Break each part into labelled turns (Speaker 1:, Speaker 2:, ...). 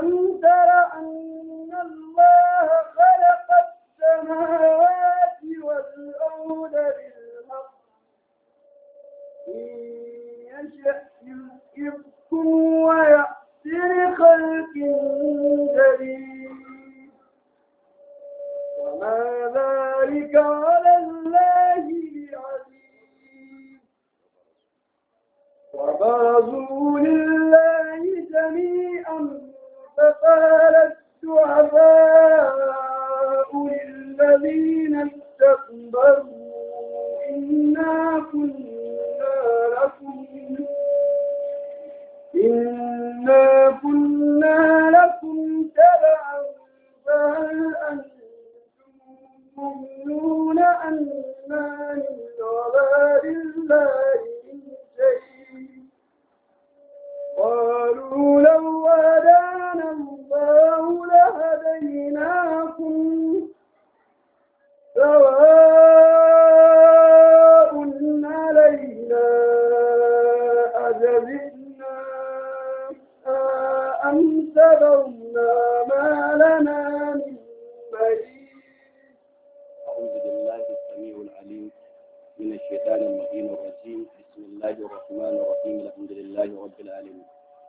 Speaker 1: ألم تر أن الله خلق السماوات والأرض بالحق إن يشأ يذهبكم ويأتي بخلق جديد وما ذلك على الله بعزيز وبرزوا لله جميعا فقال السعفاء للذين استكبروا إنا كنا لكم إنا كنا لكم تبعا فهل أنتم مؤمنون أنا من عذاب الله من شيء قالوا لو هدانا الله لهديناكم سواء علينا أجزئنا أم سبرنا ما لنا من مهيد
Speaker 2: أعوذ بالله السميع العليم من الشيطان اللعين الرجيم بسم الله الرحمن الرحيم الحمد لله رب العالمين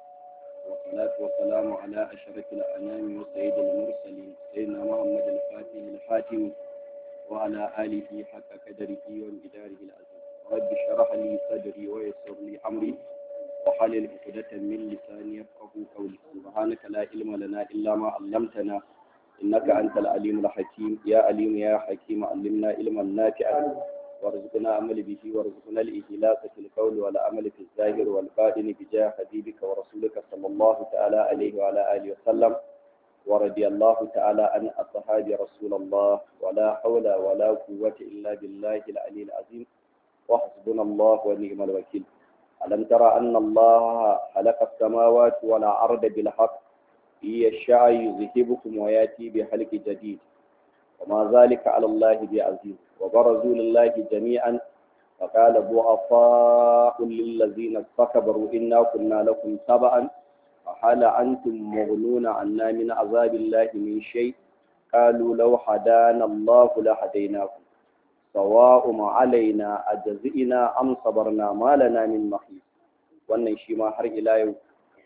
Speaker 2: والصلاة والسلام على أشرف الأنام وسيد المرسلين سيدنا محمد الفاتح الحاتم وعلى آله حق قدره وامتداره العظيم رب اشرح لي صدري ويسر لي أمري وحلل عقدة من لساني يفقه قولي سبحانك لا علم لنا إلا ما علمتنا إنك أنت العليم الحكيم يا عليم يا حكيم علمنا علما نافعا وارزقنا عمل به وارزقنا الإخلاص في القول والعمل في الظاهر والباطن بجاه حبيبك ورسولك صلى الله تعالى عليه وعلى آله وسلم ورضي الله تعالى عن أصحاب رسول الله ولا حول ولا قوة إلا بالله العلي العظيم وحسبنا الله ونعم الوكيل ألم ترى أن الله خلق السماوات والأرض بالحق يشاء يذهبكم وياتي بخلق جديد وما ذلك على الله بعزيز وبرزوا لله جميعا فقال ضعفاء للذين استكبروا إنا كنا لكم تبعا فهل أنتم مغنون عنا من عذاب الله من شيء قالوا لو هدانا الله لهديناكم سواء علينا أجزئنا أم صبرنا ما لنا من محيص wannan shi ma har ila yau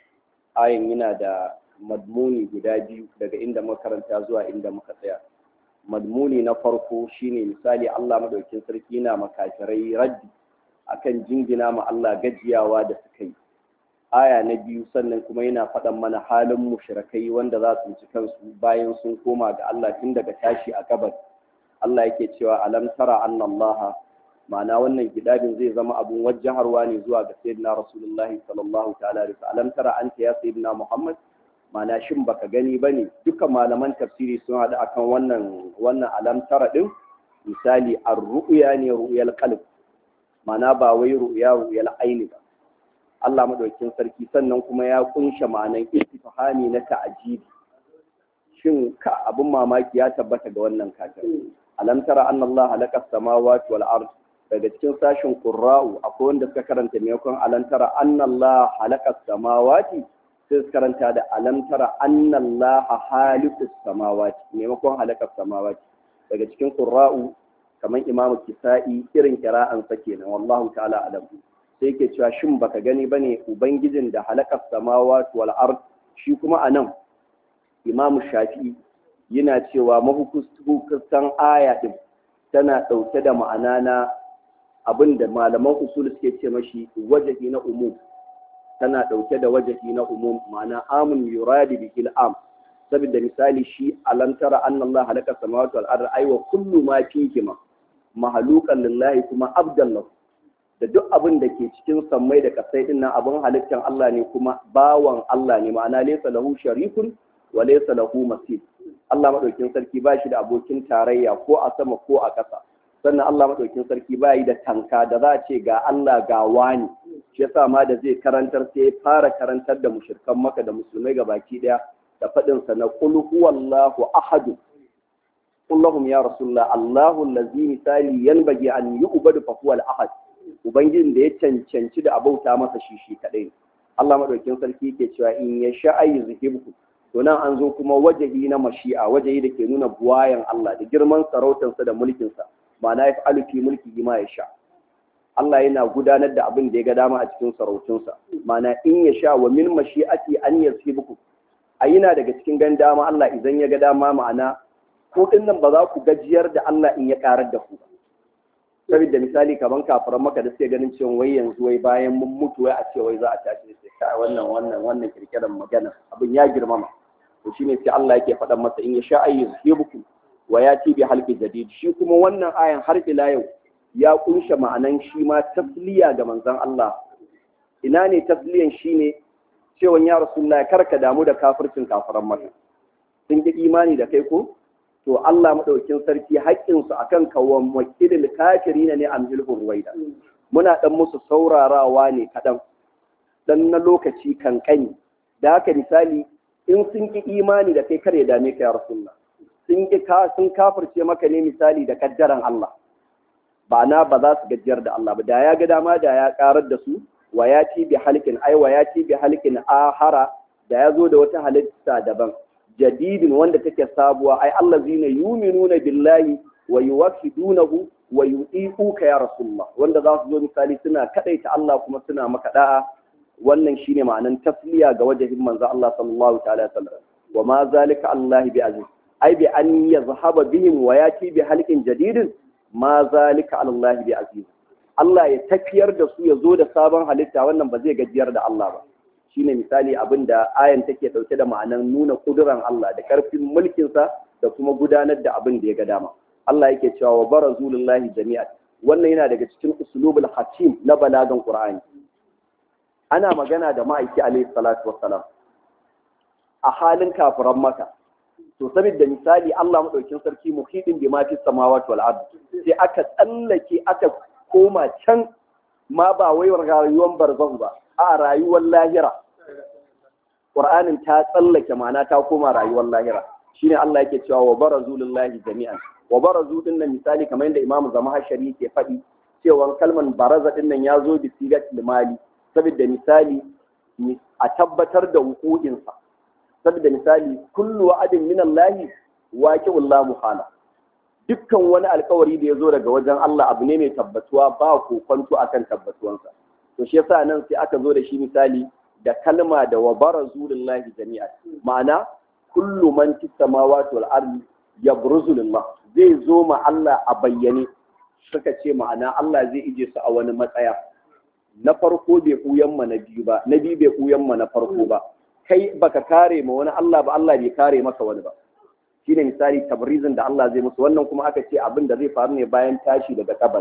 Speaker 2: ayin yana da madmuni guda biyu daga inda makaranta zuwa inda muka tsaya madmuni na farko shine misali Allah madaukin sarki na makafirai raddi akan jingina ma Allah gajiyawa da suka yi aya na biyu sannan kuma yana faɗan mana halin mushrikai wanda za su ci kansu bayan sun koma ga Allah tun daga tashi a gabas Allah yake cewa alam tara anna Allah ma'ana wannan gidabin zai zama abun wajjaharwa ne zuwa ga sayyidina rasulullahi sallallahu ta'ala alaihi alam tara anta ya sayyidina muhammad ma'ana shin baka gani bane dukkan malaman tafsiri sun haɗu akan wannan wannan alam tara din misali ar-ru'ya ne ru'yal qalb ma'ana ba wai ru'ya ru'yal aini ba Allah madaukakin sarki sannan kuma ya kunshe ma'anan istifhami na ta'ajibi shin ka abun mamaki ya tabbata ga wannan kafir alam tara anna Allah halaka samawati wal ard daga cikin sashin qurra'u akwai wanda suka karanta maimakon alam tara anna Allah halaka samawati sai su karanta da alam tara anna Allah halikus samawati maimakon halaka samawati daga cikin qurra'u kamar imamu kisa'i irin kira'an sa kenan wallahu ta'ala alam sai yake cewa shin baka gani bane ubangijin da halakar samawati wal ard shi kuma anan imamu shafi'i yana cewa mahukustan aya din tana ɗauke da ma'ana na abin da malaman usul suke ce mashi wajahi na umum tana ɗauke da wajahi na umum ma'ana amun yuradi bihil am saboda misali shi alantara annallah halaka samawati wal ard aiwa kullu ma fihima mahalukan lillahi kuma abdan lahu da duk abin da ke cikin sammai da kasai din nan abin halittar Allah ne kuma bawan Allah ne ma'ana laysa lahu sharikun wa laysa lahu masir Allah madaukin sarki ba shi da abokin tarayya ko a sama ko a ƙasa sannan Allah madaukin sarki ba yi da tanka da za a ce ga Allah ga wani shi yasa ma da zai karantar sai ya fara karantar da mushrikan maka da musulmai ga baki daya da faɗin sa na qul huwallahu ahad qul lahum ya rasulullah Allahu allazi misali yanbaghi an yu'badu fa huwa al-ahad ubangijin da ya cancanci da abauta masa shi shi kadai Allah madaukin sarki yake cewa in ya sha'ayi zuhibku to to nan an zo kuma wajahi na mashi'a wajahi da ke nuna buwayan Allah da girman sarautarsa da mulkinsa ma'ana ya fi fi mulki ma ya sha Allah yana gudanar da abin da ya ga dama a cikin sarautunsa ma'ana in ya sha wa min mashi'ati an yasibuku a yana daga cikin gan dama Allah idan ya ga dama ma'ana ko din nan ba za ku gajiyar da Allah in ya karar da ku ba saboda misali kaman kafiran maka da suke ganin cewa wai yanzu wai bayan mun mutu wai a ce wai za a tashi sai kai wannan wannan wannan kirkiran magana abin ya girmama to shine sai Allah yake faɗan masa in ya sha ayyuhu wa yati bi halqi jadid shi kuma wannan ayan har ila yau ya kunshe ma'anan shi ma tasliya ga manzon Allah ina ne tasliyan shine cewa ya rasulullahi karka damu da kafircin kafiran maka sun ki imani da kai ko to Allah madaukin sarki haƙƙinsu akan kawan wakilil kafirina ne amhilhu ruwaida muna dan musu saurarawa ne kadan dan na lokaci kankani da haka misali in sun ki imani da kai kare dame ka ya rasulullah sun ki ka sun kafirce maka ne misali da kaddaran Allah ba na ba za su gajiyar da Allah ba da ya ga dama da ya karar da su wa ya ci bi halkin ai wa ya ci bi halkin ahara da ya zo da wata halitta daban jadidin wanda take sabuwa ai allazina yu'minuna billahi wa yuwahhidunahu wa yuti'uka ya rasulullah wanda za su zo misali suna kadaita Allah kuma suna maka da'a wannan shine ma'anan tasliya ga wajahin manzo Allah sallallahu ta'ala alaihi wasallam wa ma zalika Allah bi aziz ai bi an yazhaba bihim wa yati bi halqin jadidin ma zalika Allah bi aziz Allah ya tafiyar da su ya zo da sabon halitta wannan ba zai gajiyar da Allah ba shine misali abin da ayan take dauke da ma'anan nuna kuduran Allah da karfin mulkinsa da kuma gudanar da abin da ya ga dama Allah yake cewa wa barazu lillahi jami'an wannan yana daga cikin usulubul hakim na balagan Qur'ani ana magana da ma'aiki alaihi salatu wassalam a halin kafiran maka to saboda misali Allah madaukin sarki muhidin bi ma fi samawati wal ard sai aka tsallake aka koma can ma ba wai rayuwar barzahu ba a rayuwar lahira Qur'anin ta tsallake ma'ana ta koma rayuwar lahira shine Allah yake cewa wa barazu lillahi jami'an wa barazu din nan misali kamar yadda Imam Zamahashari ke faɗi cewa kalman baraza din nan ya zo bi sigatil mali saboda misali a tabbatar da hukukinsa saboda misali kullu wa'adin min Allah waqi'ul la muhala dukkan wani alkawari da ya zo daga wajen Allah abu ne mai tabbatuwa ba kokonto akan tabbatuwansa to shi yasa nan sai aka zo da shi misali da kalma da wa barazu lillahi jami'a ma'ana kullu man fis samawati wal ardi yabruzu lillah zai zo ma Allah a bayyane suka ce ma'ana Allah zai ije su a wani matsaya na farko bai kuyan ma na biyu ba na biyu bai kuyan ma na farko ba kai baka kare ma wani Allah ba Allah bai kare maka wani ba shine misali tabrizin da Allah zai musu wannan kuma aka ce abin da zai faru ne bayan tashi daga kabari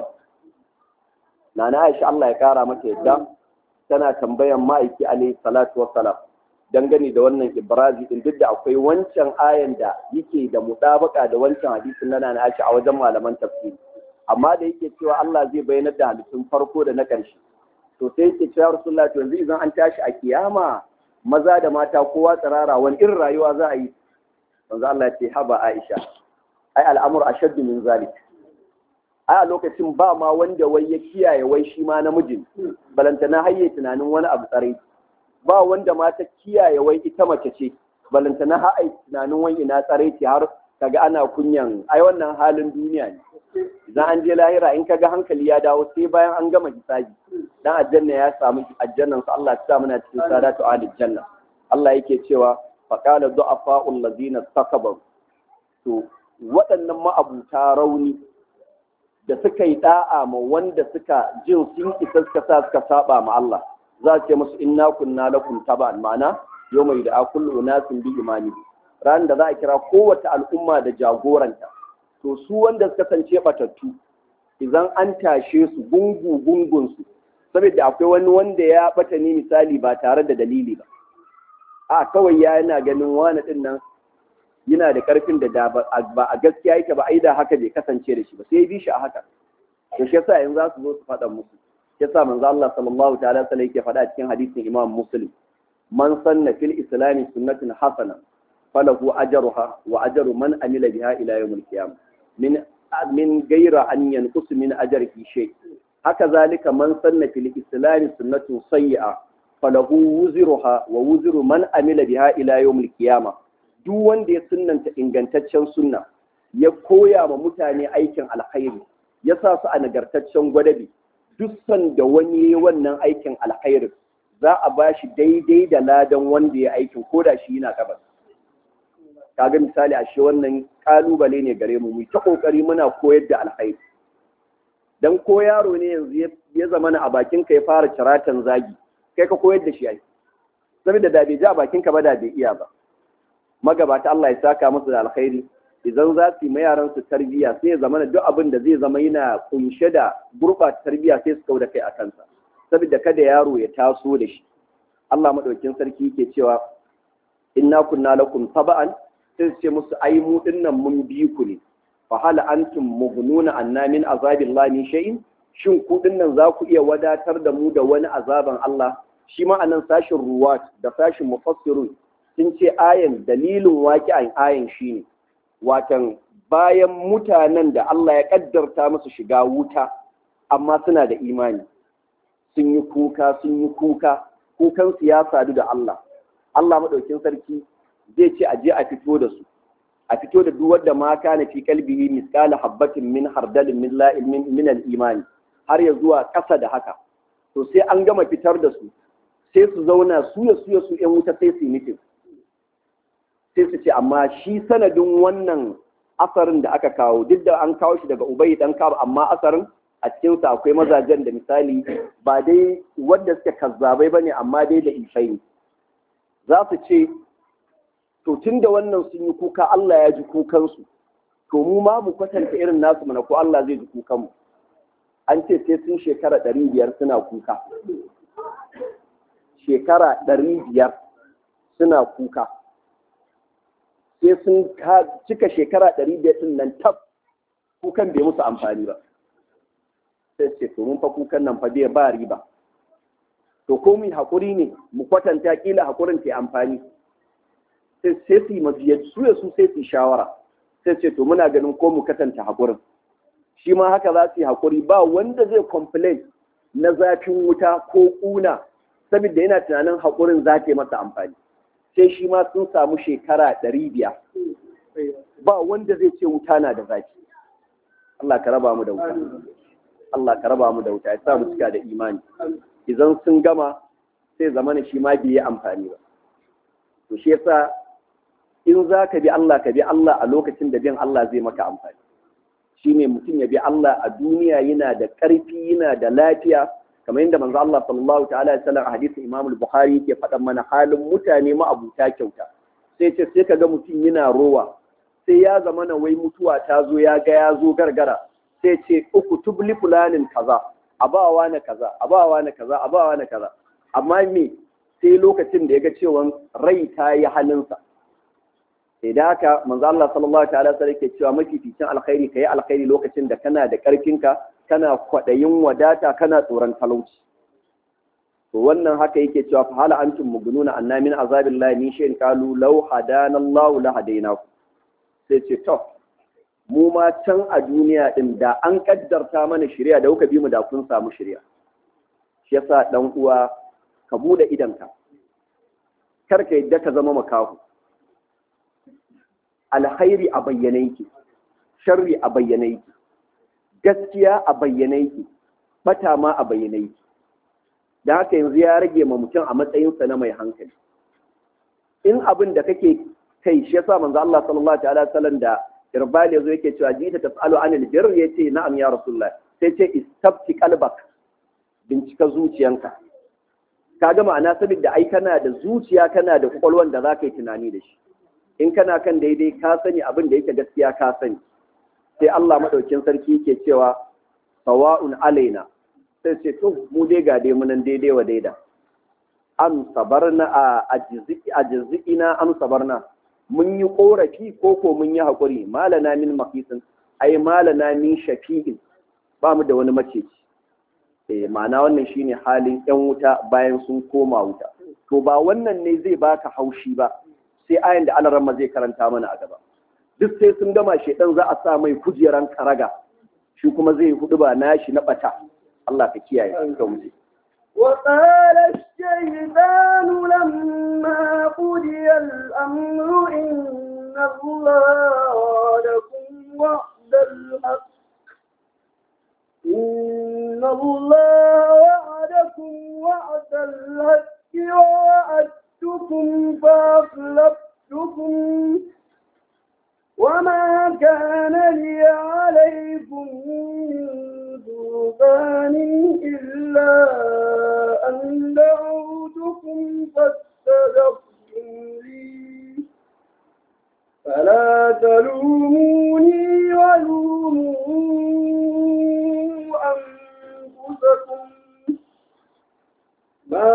Speaker 2: nana Aisha Allah ya kara mata yadda tana tambayan ma'aiki alaihi salatu wassalam dangane da wannan ibrazi din duk da akwai wancan ayan da yake da mutabaka da wancan hadisin na nana Aisha a wajen malaman tafsiri amma da yake cewa Allah zai bayyana da halittun farko da na ƙarshe to sai yake cewa Rasulullah to yanzu idan an tashi a kiyama maza da mata kowa tsirara wani irin rayuwa za a yi manzo Allah ya ce haba Aisha ai al'amur ashaddu min zalik ai a lokacin ba ma wanda wai ya kiyaye wai shi ma namijin balantana hayye tunanin wani abu tsare ba wanda ma ta kiyaye wai ita mace ce balantana ha ai tunanin wai ina tsare ce har kaga ana kunyan ai wannan halin duniya ne idan an je lahira in kaga hankali ya dawo sai bayan an gama hisabi dan aljanna ya samu aljannan sa Allah ya sa muna cikin sadatu alil janna Allah yake cewa faqala du'afa'ul ladina takabaru to waɗannan ma'abuta rauni da suka yi da'a ma wanda suka jin sun isa suka sa suka saba ma Allah za ce musu inna kunna lakum taban ma'ana yawma yud'a kullu unasin bi imani ran da za a kira kowace al'umma da jagoranta to su wanda suka sance batattu idan an tashe su gungu gungun su saboda akwai wani wanda ya bata ni misali ba tare da dalili ba a kawai ya yana ganin wani din nan yana da karfin da ba a gaskiya yake ba ai da haka bai kasance da shi ba sai bi shi a haka to shi yasa yanzu za su zo su faɗa musu shi yasa manzo Allah sallallahu ta'ala sallallahu yake faɗa cikin hadisin Imam Muslim man sanna fil islami sunnatin hasana falahu ajruha wa ajru man amila biha ila yawmil qiyamah min min ghayra an yanqus min ajrihi shay haka zalika man sanna fil islami sunnatun sayyi'a falahu wuzruha wa wuzru man amila biha ila yawmil qiyamah duk wanda ya sunnanta ingantaccen sunna ya koya ma mutane aikin alkhairi ya sa su a nagartaccen gwadabi duk sanda wani ya wannan aikin alkhairi za a ba shi daidai da ladan wanda ya aikin ko da shi yana gabas kaga misali a shi wannan kalubale ne gare mu mu ta kokari muna koyar da alkhairi dan ko yaro ne yanzu ya zama a bakin ka ya fara ciratan zagi kai ka koyar da shi ai saboda da bai ji a bakin ka ba da bai iya ba magabata Allah ya saka musu da alkhairi idan za su yi ma yaran su tarbiyya sai ya zama duk abin da zai zama yana kunshe da gurɓata tarbiyya sai su kau da kai a kansa saboda kada yaro ya taso da shi Allah madaukin sarki yake cewa inna kunna lakum taba'an sai su ce musu ai mu dinnan mun bi ku ne fa hal antum mughnuna anna min azabillahi min shay'in shin ku dinnan za ku iya wadatar da mu da wani azaban Allah shi ma anan sashin ruwat da sashin mufassirun sun ce ayan dalilin waƙi'an ayan shine watan bayan mutanen da Allah ya kaddarta musu shiga wuta amma suna da imani sun yi kuka sun yi kuka kukansu ya sadu da Allah Allah maɗaukin sarki zai ce a je a fito da su a fito da duk wanda ma kana fi qalbihi misqala habatin min hardalin min la min al-imani har ya zuwa ƙasa da haka to sai an gama fitar da su sai su zauna su ya su ya su ƴan wuta sai su yi mitin sai su ce amma shi sanadin wannan asarin da aka kawo duk da an kawo shi daga ubai dan kab amma asarin a cikinsa akwai mazajen da misali ba dai wanda suke kazzabai bane amma dai da ifai ne za su ce to tun da wannan sun yi kuka Allah ya ji kukansu to mu ma mu kwatanta irin nasu mana ko Allah zai ji kukanmu an ce sai sun shekara ɗari biyar suna kuka shekara ɗari biyar suna kuka sai sun cika shekara ɗari biyar ɗin nan tab kukan bai musu amfani ba sai ce to mun fa kukan nan fa bai ba riba to ko mu haƙuri ne mu kwatanta kila haƙurin ta amfani sai sai su yi mabiya su ya su sai su shawara sai ce to muna ganin ko mu katanta haƙurin shi ma haka za su yi haƙuri ba wanda zai complain na zafin wuta ko ƙuna saboda yana tunanin haƙurin za ta yi masa amfani sai shi ma sun samu shekara ɗari biyar ba wanda zai ce wuta na da zafi Allah ka raba mu da wuta Allah ka raba mu da wuta ya sa mu cika da imani idan sun gama sai zamana shi ma bai yi amfani ba to shi yasa in za ka bi Allah ka bi Allah a lokacin da bin Allah zai maka amfani shine mutum ya bi Allah a duniya yana da ƙarfi yana da lafiya kamar yadda manzo Allah sallallahu ta'ala alaihi wasallam a hadisin Imam al-Bukhari yake faɗan mana halin mutane ma'abuta kyauta sai ce sai kaga mutum yana rowa sai ya zama na wai mutuwa ta zo ya ga ya zo gargara sai ce uku tubli fulanin kaza abawa na kaza abawa na kaza abawa na kaza amma me sai lokacin da ya ga cewa rai ta yi halinsa sai da haka manzo Allah sallallahu ta'ala sai yake cewa mafificin alkhairi kai alkhairi lokacin da kana da karfinka kana kwadayin wadata kana tsoron talauci to wannan haka yake cewa fa hala antum mugununa anna min azabillahi min shay'in qalu law hadana Allah la hadainaku sai ce to mu ma can a duniya din da an kaddarta mana shari'a da kuka bi mu da kun samu shari'a shi yasa dan uwa ka bude idanka kar ka yadda ka zama makahu alkhairi a bayyane yake sharri a bayyane yake gaskiya a bayyane yake bata ma a bayyane yake da haka yanzu ya rage ma mutum a matsayinsa na mai hankali in abin da kake kai shi yasa manzo Allah sallallahu alaihi wasallam da irbal yazo yake cewa jita tasalu anil birr yace na'am ya rasulullah sai ce istabti qalbak bincika zuciyanka kaga ma'ana saboda ai kana da zuciya kana da kwakwalwan da zaka yi tunani da shi in kana kan daidai ka sani abin da yake gaskiya ka sani sai Allah madaukin sarki yake cewa sawa'un alaina sai ce to mu dai ga dai munan daidai wa daida am sabarna a ajziki ajzikina am sabarna mun yi korafi ko ko mun yi hakuri malana min maqisin ai malana min shafi'in ba mu da wani maceci eh ma'ana wannan shine halin yan wuta bayan sun koma wuta to ba wannan ne zai baka haushi ba sai ayan da alaramma zai karanta mana a gaba duk sai sun gama shedan za a sa mai kujeran karaga shi kuma zai hudu ba nashi na bata Allah ka kiyaye ka wuce
Speaker 1: وقال الشيطان لما قضي الأمر إن الله وعدكم وعد الحق إن الله وعدكم وعد الحق ووعدتكم فأخلفتكم وما كان لي عليكم من سلطان إلا أن دعوتكم فاستجبتم لي فلا تلوموني ولوموا أنفسكم ما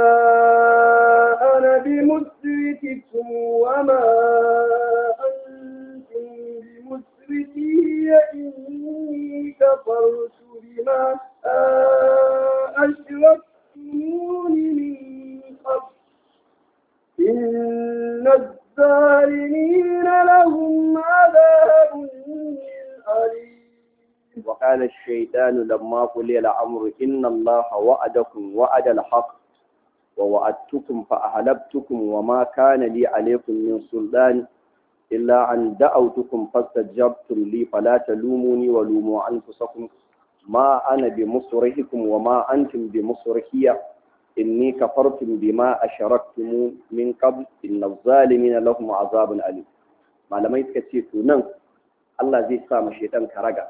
Speaker 1: أنا بمسرككم وما أنتم بمسركي إني كفرت بما أشركتمون من قبل إن الظالمين لهم عذاب أليم
Speaker 2: وقال الشيطان لما قلي الأمر إن الله وعدكم وعد الحق ووعدتكم فأهلبتكم وما كان لي عليكم من سلطان إلا أن دعوتكم فاستجبتم لي فلا تلوموني ولوموا أنفسكم ما أنا بمصرخكم وما أنتم بمصرخي إني كفرتم بما أشركتم من قبل إن الظالمين لهم عذاب أليم malamai suka ce to nan Allah zai sa ma shaitan karaga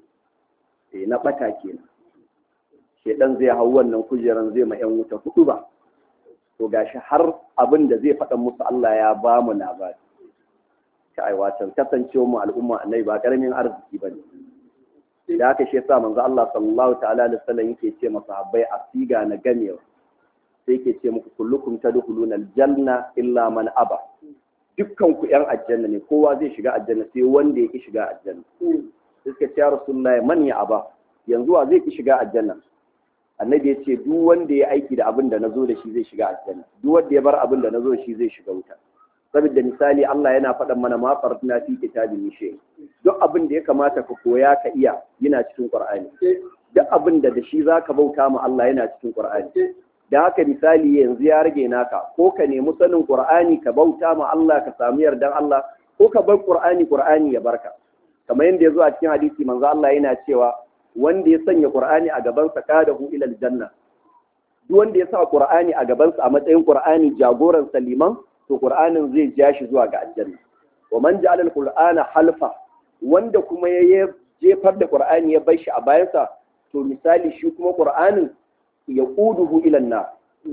Speaker 2: eh na bata kenan shaitan zai hau wannan kujeran zai ma yan wuta hudu ba to gashi har abin da zai faɗa musu Allah ya ba mu labari ta aiwatar kasancewa mu al'umma annabi ba karamin arziki bane da haka shi yasa manzo Allah sallallahu ta'ala alaihi wasallam yake ce masa habbai a siga na gamewa sai yake ce muku kullukum tadkhuluna aljanna illa man aba dukkan ku yan aljanna ne kowa zai shiga aljanna sai wanda yake shiga aljanna sai suka ce ya rasulullahi man ya aba yanzu wa zai ki shiga aljanna annabi ya ce duk wanda ya aiki da abin da nazo da shi zai shiga aljanna duk wanda ya bar abin da nazo da shi zai shiga wuta saboda misali Allah yana faɗan mana ma fartuna fi kitabin mishe duk abin da ya kamata ka koya ka iya yana cikin Qur'ani duk abin da da shi zaka bauta ma Allah yana cikin Qur'ani da haka misali yanzu ya rage naka ko ka nemi sanin Qur'ani ka bauta ma Allah ka samu yardan Allah ko ka bar Qur'ani Qur'ani ya barka kamar yadda ya zo a cikin hadisi manzo Allah yana cewa wanda ya sanya Qur'ani a gaban sa kadahu ila aljanna duk wanda ya sa Qur'ani a gaban sa a matsayin Qur'ani jagoran saliman to Qur'anin zai ja shi zuwa ga aljanna wa man ja'ala al-Qur'ana halfa wanda kuma ya jefar da Qur'ani ya bar shi a bayansa to misali shi kuma Qur'anin ya quduhu ila nar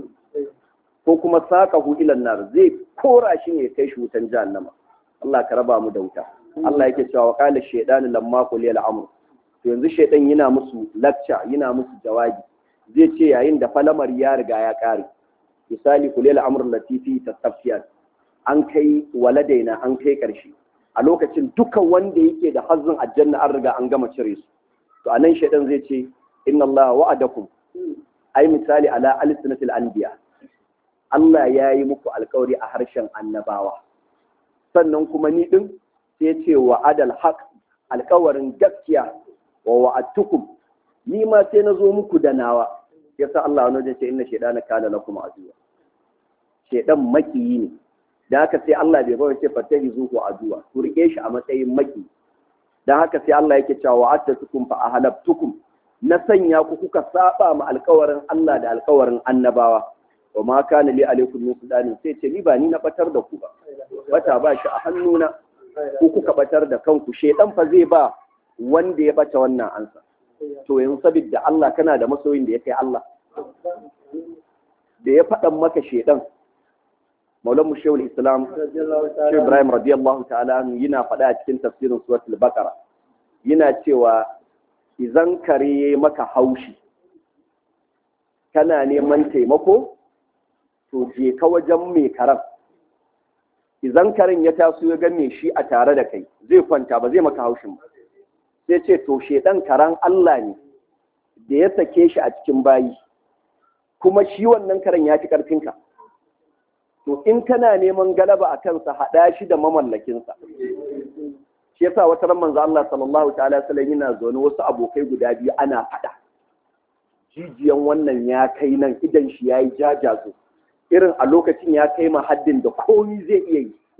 Speaker 2: ko kuma saqahu ila nar zai kora shi ne kai shi wutan jahannama Allah ka raba mu da wuta Allah yake cewa wa qala shaytanu lamma qul al amr to yanzu shaydan yana musu lecture yana musu jawabi zai ce yayin da falamar ya riga ya kare misali kulil amr latifi tastafiyan an kai waladaina an kai karshe a lokacin dukan wanda yake da hazzin aljanna an riga an gama cire su to anan shaydan zai ce inna Allah wa'adakum ai misali ala alsinatil anbiya Allah ya yi muku alkawari a harshen annabawa sannan kuma ni din sai ce wa adal haq alkawarin gaskiya wa wa'adtukum ni ma sai na zo muku da nawa yasa Allah wani wajen ce inna shaydana kana lakum aduwa shaydan makiyi ne da haka sai Allah bai bawa ce fatahi zuhu aduwa ku rike shi a matsayin maki dan haka sai Allah yake cewa wa'adtukum fa ahlabtukum na sanya ku kuka saba ma alkawarin Allah da alkawarin annabawa wa ma kana li alaikum min sultanin sai ce ni ba ni na batar da ku ba bata ba shi a hannuna ku kuka batar da kanku shedan fa zai ba wanda ya bata wannan ansa to yanzu saboda Allah kana da masoyin da ya kai Allah da ya faɗan maka shedan maulan mu shehul islam shehu ibrahim radiyallahu ta'ala yana faɗa a cikin tafsirin suratul baqara yana cewa idan kare maka haushi kana neman taimako to je ka wajen mai karan idan karen ya taso ya ga me shi a tare da kai zai kwanta ba zai maka haushin ba sai ce to shedan karan Allah ne da ya sake shi a cikin bayi kuma shi wannan karen ya fi karfinka to in kana neman galaba a kansa haɗa shi da mamallakinsa shi yasa wata ran manzo Allah sallallahu ta'ala sallam yana zaune wasu abokai guda biyu ana faɗa jijiyan wannan ya kai nan idan shi yayi jajazo irin a lokacin ya kai ma haddin da komi zai iya yi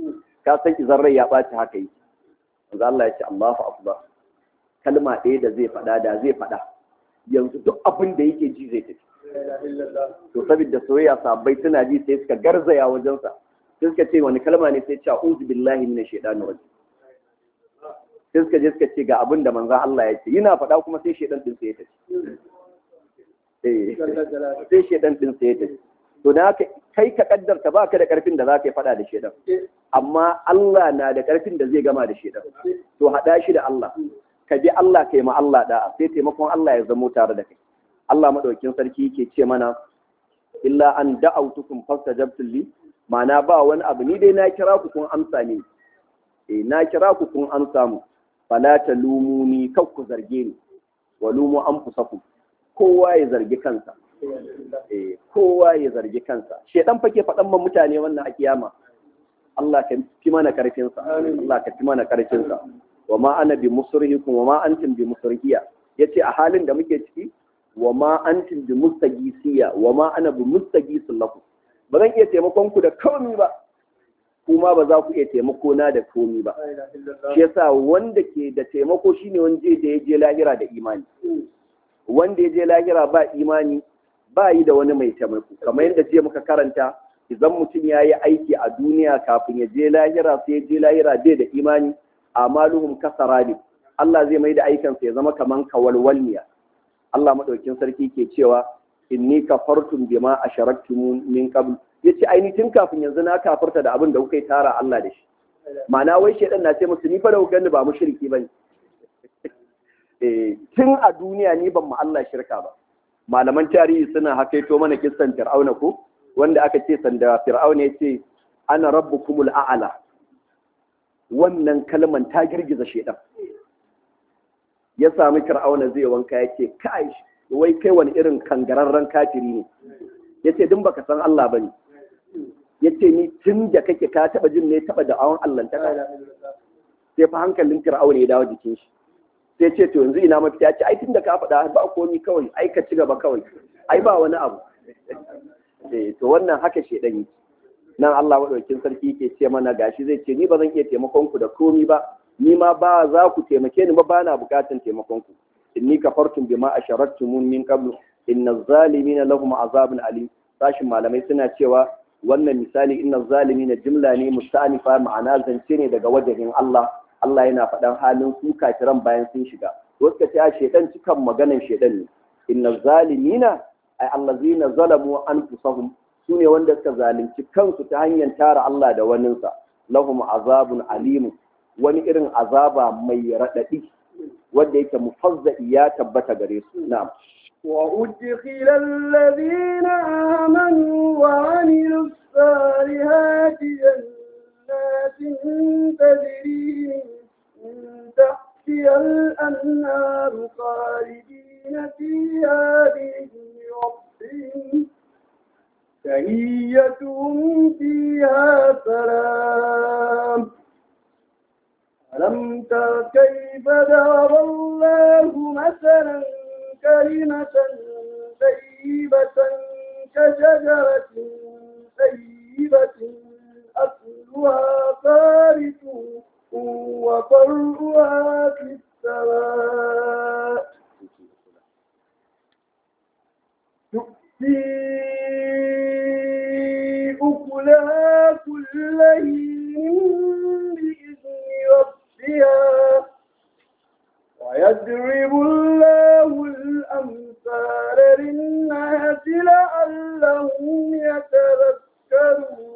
Speaker 2: ka san izan rai ya ɓaci haka yi manzo Allah ya ce Allahu akbar kalma ɗaya da zai faɗa da zai faɗa yanzu duk abin da yake ji zai tafi to saboda soyayya sabbai suna ji sai suka garzaya wajensa sai suka ce wani kalma ne sai ce a'udhu billahi minash shaitanir rajim sai suka je suka ce ga abin da manzon Allah ya ce yana faɗa kuma sai shaitan din sai ya tafi eh sai shaitan din sai ya tafi to da haka kai ka kaddarta ba ka da karfin da za ka yi faɗa da shaitan amma Allah na da karfin da zai gama da shaitan to haɗa shi da Allah ka bi Allah kai ma Allah da'a sai taimakon Allah ya zamo tare da kai Allah madaukakin sarki yake ce mana illa an da'autukum fastajabtum li ma'ana ba wani abu ni dai na kira ku kun amsa ne eh na kira ku kun amsa mu fala talumuni kar ku zarge ni wa lumu anfusakum kowa ya zargi kansa eh kowa ya zargi kansa shedan fake faɗan man mutane wannan a kiyama Allah ka fi mana karfin sa Allah ka fi mana karfin sa wa ma ana bi musrihikum wa ma antum bi musrihiya yace a halin da muke ciki wa ma antum bi mustagisiya wa ma ana bi mustagisin lakum ba zan iya taimakon ku da komi ba kuma ba za ku iya taimako na da komi ba shi yasa wanda ke da taimako shine wanda da ya je lahira da imani wanda ya je lahira ba imani ba yi da wani mai taimako kamar yadda jiya muka karanta idan mutum ya yi aiki a duniya kafin ya je lahira sai ya je lahira bai da imani amaluhum kasarani Allah zai mai da aikansa ya zama kaman kawalwalniya Allah madaukin sarki ke cewa inni kafartum bima asharaktum min qabl yace ai ni tun kafin yanzu na kafarta da abin da kuka yi tara Allah da shi ma'ana wai shedan na ce musu ni fa da kuka ba mushriki bane eh tun a duniya ni ban mu Allah shirka ba malaman tarihi suna hakaito mana kissan Fir'auna ko wanda aka ce sanda Fir'auna yace ana rabbukumul a'la wannan kalman ta girgiza shedan ya sami Fir'auna zai wanka yace kai wai kai wani irin kangararren kafiri ne yace din baka san Allah bane yace ni tun da kake ka taba jin ne taba da awon Allah ta sai fa hankalin Fir'auna ya dawo jikin shi sai ce to yanzu ina mafita ya ce ai tun da ka faɗa ba komi kawai ai ka ci gaba kawai ai ba wani abu eh to wannan haka shedan yake nan Allah madaukakin sarki yake ce mana gashi zai ce ni ba zan iya taimakon ku da komi ba ni ma ba za ku taimake ni ba ba na bukatan taimakon ku inni kafartum bima asharaktum min qablu inna zalimina lahum azabun alim sashin malamai suna cewa wannan misali inna zalimina jumla ne musta'nifa ma'ana zance ne daga wajen Allah Allah yana faɗan halin su kafiran bayan sun shiga wasu ka ce shedan cikan maganan shedan ne inna zalimina ay allazina zalamu anfusahum sune wanda suka zalunci kansu ta hanyar tara Allah da waninsa lahum azabun alim wani irin azaba mai raɗaɗi wanda yake mufazza'i ya tabbata gare su na'am
Speaker 1: وأدخل الذين آمنوا وعملوا الصالحات جنات تجري من تحتها الأنهار خالدين فيها بإذن ربهم تهيتهم فيها سلام ألم تر كيف ضرب الله مثلا كلمة طيبة كشجرة طيبة أصلها ثابت وفرعها في السماء تؤتي أكلها كل حين بإذن ربها ويضرب الله الأمثال للناس لعلهم يتذكرون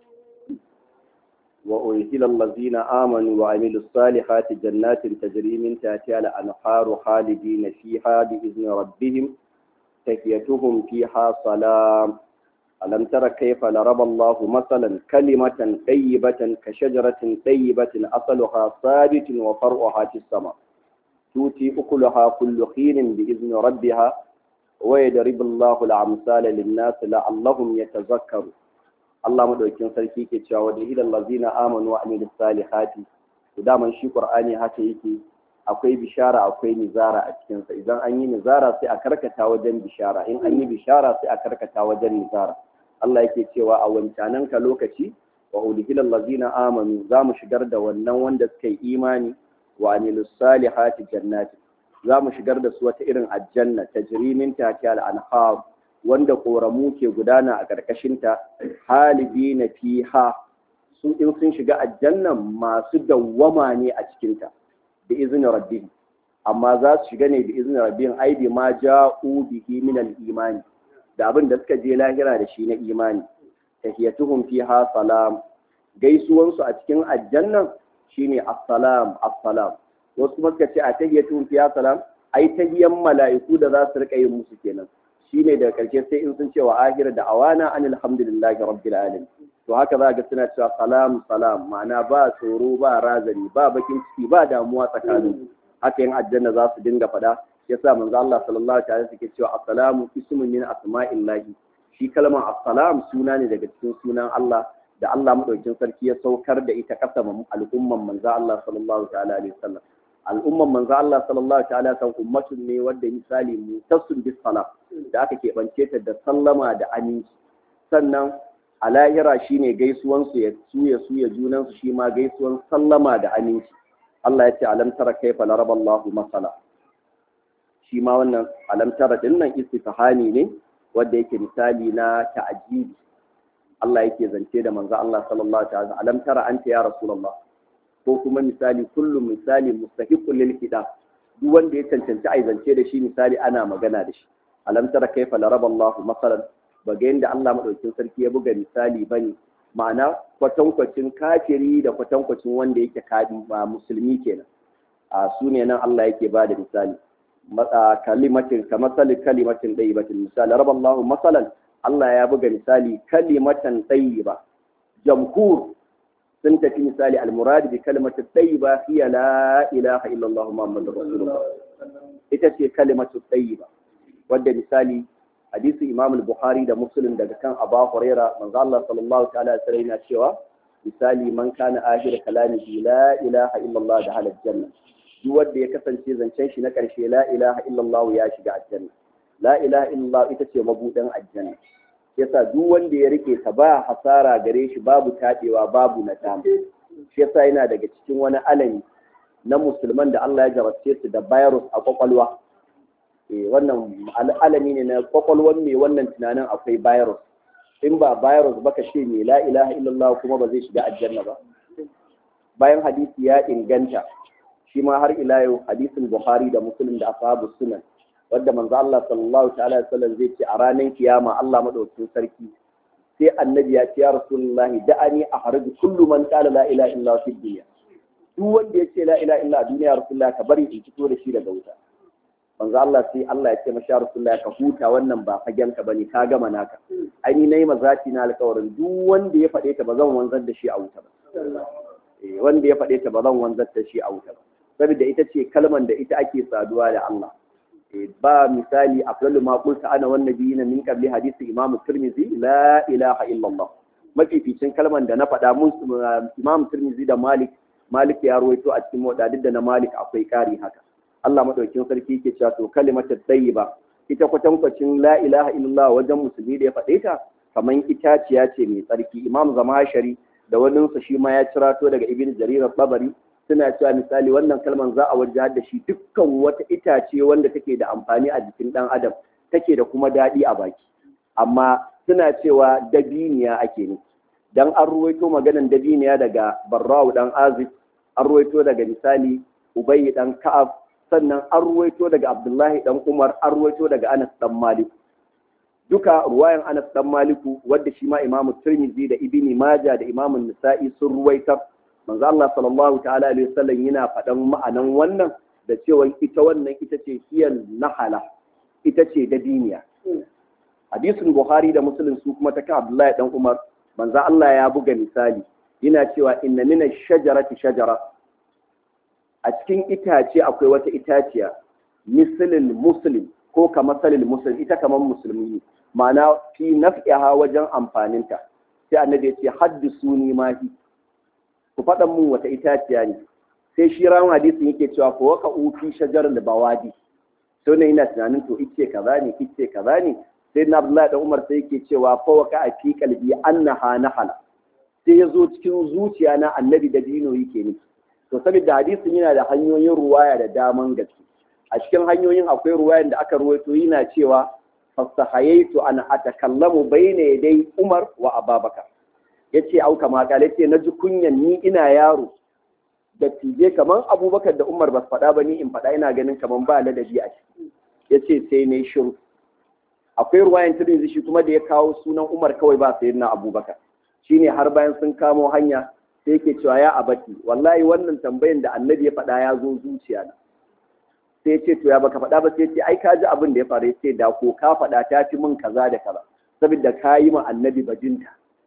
Speaker 2: وأدخل الذين آمنوا وعملوا الصالحات جنات تجري من تحتها الأنهار خالدين فيها بإذن ربهم تحيتهم فيها سلام ألم تر كيف ضرب الله مثلا كلمة طيبة كشجرة طيبة أصلها ثابت وفرعها في السماء تؤتي أكلها كل حين بإذن ربها ويضرب الله الأمثال للناس لعلهم يتذكرون Allah madaukin sarki ke cewa da ilal lazina amanu wa amilus salihati to daman shi Qur'ani haka yake akwai bishara akwai nizara a cikin sa idan an yi nizara sai a karkata wajen bishara in an yi bishara sai a karkata wajen nizara Allah yake cewa a wancanan ka lokaci wa udkhilal ladzina amanu za mu shigar da wannan wanda suka yi imani wa amilus salihati jannati za mu shigar da su wata irin aljanna tajri min tahtiha al-anhar wanda koramu ke gudana a karkashin ta halidina fiha su in sun shiga aljannan masu dawwama ne a cikin ta bi izni rabbihim amma za su shiga ne bi izni rabbihim ai bi ma ja'u bihi min al-imani da abin da suka je lahira da shi na imani tahiyatuhum fiha salam gaisuwansu a cikin aljannan shine assalam assalam wasu kuma suka ce a tahiyatuhum fiha salam ai tahiyan mala'iku da za su rika yin musu kenan shine daga karshe sai in sun ce wa ahira da awana anil hamdulillahi rabbil alamin to haka za ga suna cewa salam salam ma'ana ba tsoro ba razani ba bakin ciki ba damuwa tsakanin haka yin aljanna za su dinga faɗa yasa manzo Allah sallallahu alaihi wasallam yake cewa assalamu ismun min asma'illahi shi kalmar assalam suna ne daga cikin sunan Allah da Allah madaukakin sarki ya saukar da ita kasa al'umman manzo Allah sallallahu ta'ala alaihi wasallam al'umman manzo Allah sallallahu ta'ala san ummatun ne wanda misali mutasun bis salam da aka keɓance ta da sallama da aminci sannan a lahira shine gaisuwan su ya suya suya junan su shi ma gaisuwan sallama da aminci Allah ya ce alam tara kaifa laraballahu masala shi ma wannan alam tara dinnan istifhami ne wanda yake misali na ta'ajibi Allah yake zance da manzo Allah sallallahu alaihi wasallam alam tara anta ya rasulullah ko kuma misali kullum misali mustahiqul lil hida duk wanda ya cancanci ai zance da shi misali ana magana da shi alam tara kaifa laraba Allah masalan baga yanda Allah madaukakin sarki ya buga misali bane ma'ana kwatankwacin kafiri da kwatankwacin wanda yake kadi ba musulmi kenan a su ne nan Allah yake ba da misali kalimatin ka masali kalimatin ɗayyibatin misali raba Allah masalan Allah ya buga misali kalimatan ɗayyiba jamhur sun tafi misali almuradi bi kalimatin ɗayyiba hiya la ilaha illallah muhammadur rasulullah ita ce kalimatu ɗayyiba wadda misali hadisi imam al-bukhari da muslim daga kan aba huraira manzo Allah sallallahu ta'ala alaihi wasallam cewa misali man kana akhir kalamihi la ilaha illallah da halal janna duk wanda ya kasance zancen shi na ƙarshe la ilaha illallah ya shiga aljanna la ilaha illallah ita ce mabudan aljanna yasa duk wanda ya rike ta ba hasara gare shi babu tadewa babu nadama shi yasa yana daga cikin wani alami na musulman da Allah ya jarabce su da virus a kwakwalwa eh wannan alami ne na kwakwalwan mai wannan tunanin akwai virus in ba virus ba ka ce me la ilaha illallah kuma ba zai shiga aljanna ba bayan hadisi ya inganta shi ma har ila yau hadisin Bukhari da Muslim da ashabu sunan wanda manzo Allah sallallahu ta'ala alaihi wasallam zai ce a ranar kiyama Allah madaukakin sarki sai annabi ya ce ya rasulullahi da'ani a harbi kullu man qala la ilaha illa fi dunya duk wanda ya ce la ilaha illa a duniya rasulullahi ka bari in fito da shi daga wuta manzo Allah sai Allah ya ce masha rasulullahi ka huta wannan ba fagen ka bane ka gama naka ai ni nayi mazati na alƙawarin duk wanda ya faɗe ta ba zan wanzar da shi a wuta ba wanda ya faɗe ta ba zan wanzar da shi a wuta ba saboda ita ce kalman da ita ake saduwa da Allah ba misali afdalu ma qulta ana wan nabiyina min qabli hadisi imam tirmizi la ilaha illallah mafificin kalman da na faɗa mun imam tirmizi da malik malik ya ruwaito a cikin wadadin da na malik akwai ƙari haka Allah madaukin sarki yake cewa to kalimatu tayyiba ita kwatankwacin la ilaha illallah wajen musulmi da ya faɗe ta kaman itaciya ce mai tsarki imam zamashari da waninsa shi ma ya cirato daga ibn jarir al-tabari suna cewa misali wannan kalman za a wajen da shi dukkan wata itace wanda take da amfani a jikin ɗan adam take da kuma daɗi a baki amma suna cewa dabiniya ake ne dan an ruwaito maganan dabiniya daga barra'u dan azib an ruwaito daga misali ubayy dan ka'ab sannan an ruwaito daga abdullahi dan umar an ruwaito daga anas dan malik duka ruwayan anas dan maliku wadda shi ma imamu tirmidhi da ibni majah da imamu nisa'i sun ruwaitar manzo Allah sallallahu ta'ala alaihi wasallam yana faɗan ma'anan wannan da cewa ita wannan ita ce hiyan nahala ita ce dabiniya hadisin buhari da muslim su kuma ta kan abdullahi dan umar manzo Allah ya buga misali yana cewa inna min ash-shajarati shajara a cikin itace akwai wata itaciya mislil muslim ko kamar salil muslim ita kamar musulmi ne ma'ana fi naf'iha wajen amfaninta sai annabi ya ce haddisuni ma hi ku faɗan mun wata itaciya ne sai shi ran hadisin yake cewa ko waka ufi shajar da bawadi sai ne ina tunanin to ice kaza ne ice kaza ne sai na Abdullahi dan Umar sai yake cewa fa waka a fi qalbi annaha nahala sai ya zo cikin zuciya na annabi da dino yake nufi to saboda hadisin yana da hanyoyin ruwaya da daman gaske a cikin hanyoyin akwai ruwayan da aka ruwaito yana cewa fasahayaitu an atakallamu bayna yaday Umar wa Ababakar yace au kama kale yace naji kunyan ni ina yaro da tije kaman Abubakar da Umar ba su faɗa ba ni in faɗa ina ganin kaman ba ladabi a ciki yace sai ne shiru akwai ruwayan Tirmidhi shi kuma da ya kawo sunan Umar kawai ba sayyidina Abubakar shine har bayan sun kamo hanya sai yake cewa ya abati wallahi wannan tambayan da annabi ya faɗa ya zo zuciya na sai ce to ya baka faɗa ba sai ce ai ka ji abin da ya faru sai da ko ka faɗa ta fi min kaza da kaza saboda ka yi ma annabi bajinta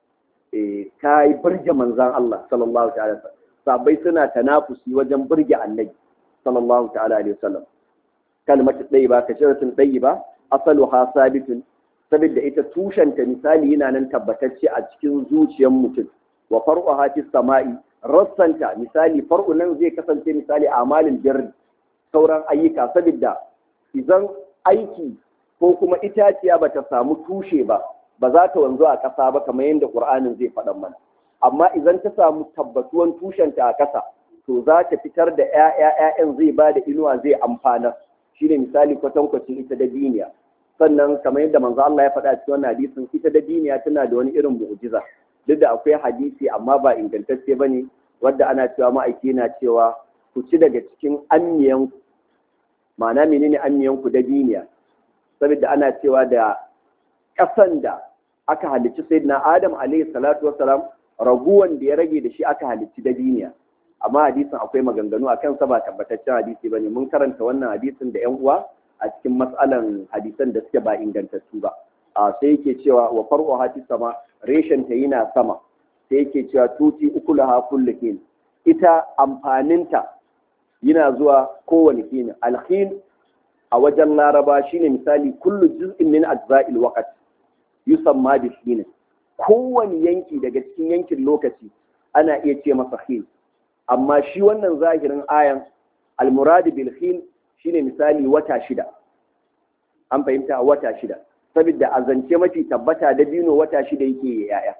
Speaker 2: eh ka yi burge manzon Allah sallallahu ta'ala sabai suna tanafusi wajen burge annabi sallallahu ta'ala alaihi wasallam kalmatu ba ka sharatun ba asaluha sabitun saboda ita tushenta misali yana nan tabbatacce a cikin zuciyar mutum wa far'uha fis sama'i rassanta misali far'u nan zai kasance misali amalin birri sauran ayyuka saboda idan aiki ko kuma itaciya bata samu tushe ba ba za ta wanzu a ƙasa ba kamar yadda Qur'anin zai faɗan mana amma idan ta samu tabbatuwan tushenta a ƙasa to za ta fitar da ƴaƴa zai ba da inuwa zai amfana shine misali kwatankwacin ita da diniya sannan kamar yadda manzo Allah ya faɗa cikin wannan hadisin ita da diniya tana da wani irin mu'jiza duk da akwai hadisi amma ba ingantacce bane wadda ana cewa ma'aiki na cewa ku ci daga cikin anniyan ma'ana menene anniyan ku da diniya saboda ana cewa da ƙasan da aka halicci sayyidina Adam alaihi salatu wassalam raguwan da ya rage da shi aka halicci da diniya amma hadisin akwai maganganu akan sa ba tabbataccen hadisi bane mun karanta wannan hadisin da yan uwa a cikin matsalan hadisan da suke ba ingantattu ba a sai yake cewa wa farko hati sama reshen ta yana sama sai yake cewa tuti ukulaha kullu kin ita amfaninta yana zuwa kowane kin alhin a wajen laraba shine misali kullu juz'in min ajza'il waqt yusamma bi hin kowane yanki daga cikin yankin lokaci ana iya ce masa hin amma shi wannan zahirin ayan almuradi bil hin shine misali wata shida an fahimta wata shida saboda a zance mafi tabbata da bino wata shida yake yaya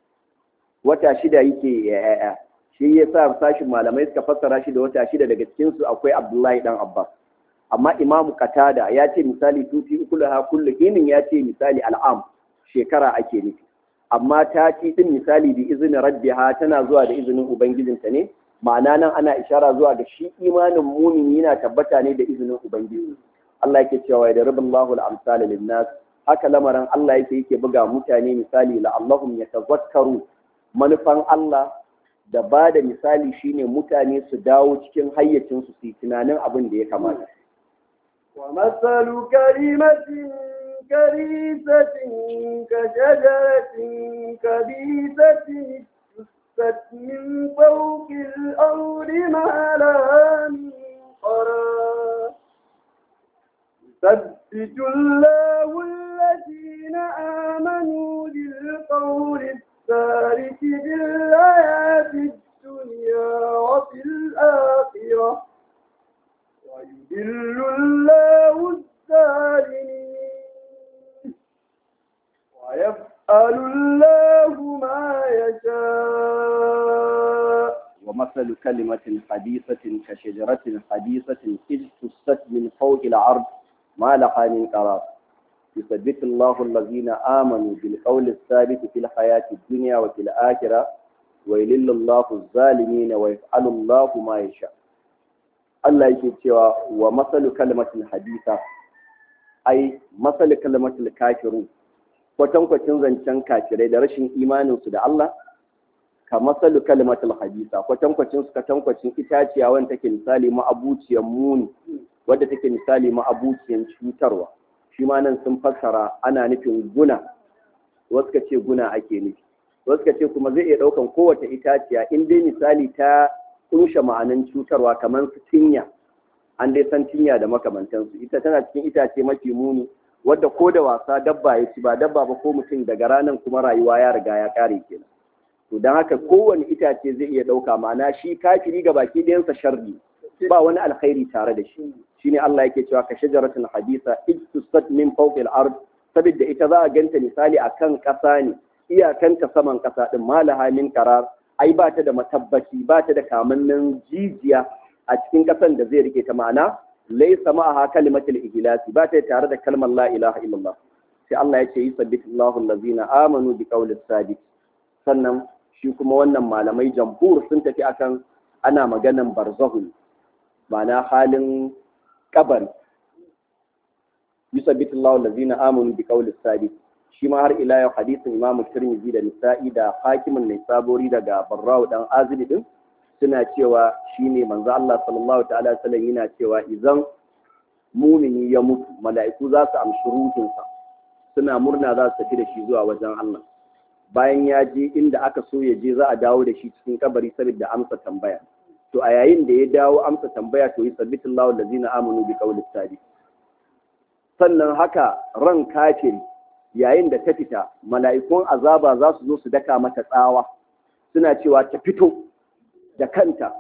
Speaker 2: wata shida yake yaya shi ya sa sashin malamai suka fassara shi da wata shida daga cikinsu akwai abdullahi dan abbas amma imamu katada ya ce misali tuti ukulaha kullu hinin ya ce misali al'am shekara ake nufi amma ta ci din misali bi izinin rabbiha tana zuwa da izinin ubangijinta ne ma'ana nan ana ishara zuwa ga shi imanin mumini yana tabbata ne da izinin ubangiji Allah yake cewa da rubin Allahu al-amsal lin-nas haka lamarin Allah yake yake buga mutane misali la Allahum yatazakkaru manufan Allah da ba da misali shine mutane su dawo cikin hayyacin su su tunanin abin da ya kamata
Speaker 1: wa masalu kalimatin كريسة كشجرة كبيسة اجتثت من فوق الأرض ما لها من قرار يثبت الله الذين آمنوا بالقول الثابت في الحياة الدنيا وفي الآخرة ويذل الله الظالمين ويفعل الله ما يشاء
Speaker 2: ومثل كلمة حديثة كشجرة حديثة اجتثت من فوق العرض ما لها من قرار يثبت الله الذين آمنوا بالقول الثابت في الحياة الدنيا وفي الآخرة ويلل الله الظالمين ويفعل الله ما يشاء Allah yake cewa wa masalu kalmatin hadisa ai masalu kalmatul kafiru kwatankwacin zancen kafirai da rashin imaninsu da Allah ka masalu kalmatul hadisa kwatankwacin su kwatankwacin itaciya wanda take misali ma'abuciyan muni wadda take misali ma'abuciyan cutarwa shi ma nan sun fassara ana nufin guna wasu ka ce guna ake nufi wasu ka ce kuma zai iya ɗaukan kowace itaciya in dai misali ta kunshe ma'anan cutarwa kamar su tinya an dai san tinya da makamantansu ita tana cikin itace mafi muni wadda ko da wasa dabba ya ci ba dabba ba ko mutum daga ranar kuma rayuwa ya riga ya kare kenan to don haka kowane itace zai iya ɗauka ma'ana shi kafiri ga baki ɗayansa sharri ba wani alkhairi tare da shi shine Allah yake cewa ka shajaratul hadisa ijtusat min fawqil ard saboda ita za a ganta misali akan ƙasa ne
Speaker 3: iyakanta saman ƙasa ɗin malaha min karar ai ba ta da matabbaci ba ta da kamannin jijiya a cikin ƙasan da zai rike ta ma'ana laysa ma'aha kalimatul ihlasi ba ta tare da kalmar la ilaha illallah sai Allah ya ce yusabbitu Allahu allazina amanu bi qawli sabit sannan shi kuma wannan malamai jamhur sun tafi akan ana maganan barzahu ma'ana halin kabari yusabbitu Allahu allazina amanu bi qawli sabit shi ma har ila yau hadisin Imam Tirmidhi da Nisa'i da Hakimin Naisaburi daga Barra'u dan Azib din suna cewa shine manzo Allah sallallahu ta'ala sallam yana cewa idan mumini ya mutu mala'iku za su amshi ruhinsa suna murna za su tafi da shi zuwa wajen Allah bayan ya je inda aka so ya je za a dawo da shi cikin kabari saboda amsa tambaya to a yayin da ya dawo amsa tambaya to yi sabbitullahu allazina amanu bi qawli sadiq sannan haka ran kafiri yayin da ta fita mala'ikun azaba za su zo su daka mata tsawa suna cewa ta fito da kanta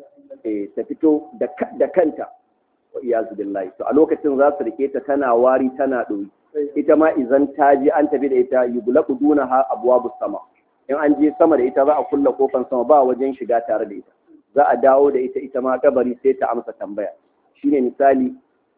Speaker 3: eh ta fito da kanta wa iyazu billahi to a lokacin za su rike ta tana wari tana ɗoyi ita ma idan ta je an tafi da ita yughlaqu dunaha abwabus sama in an je sama da ita za a kulla kofan sama ba wajen shiga tare da ita za a dawo da ita ita ma kabari sai ta amsa tambaya shine misali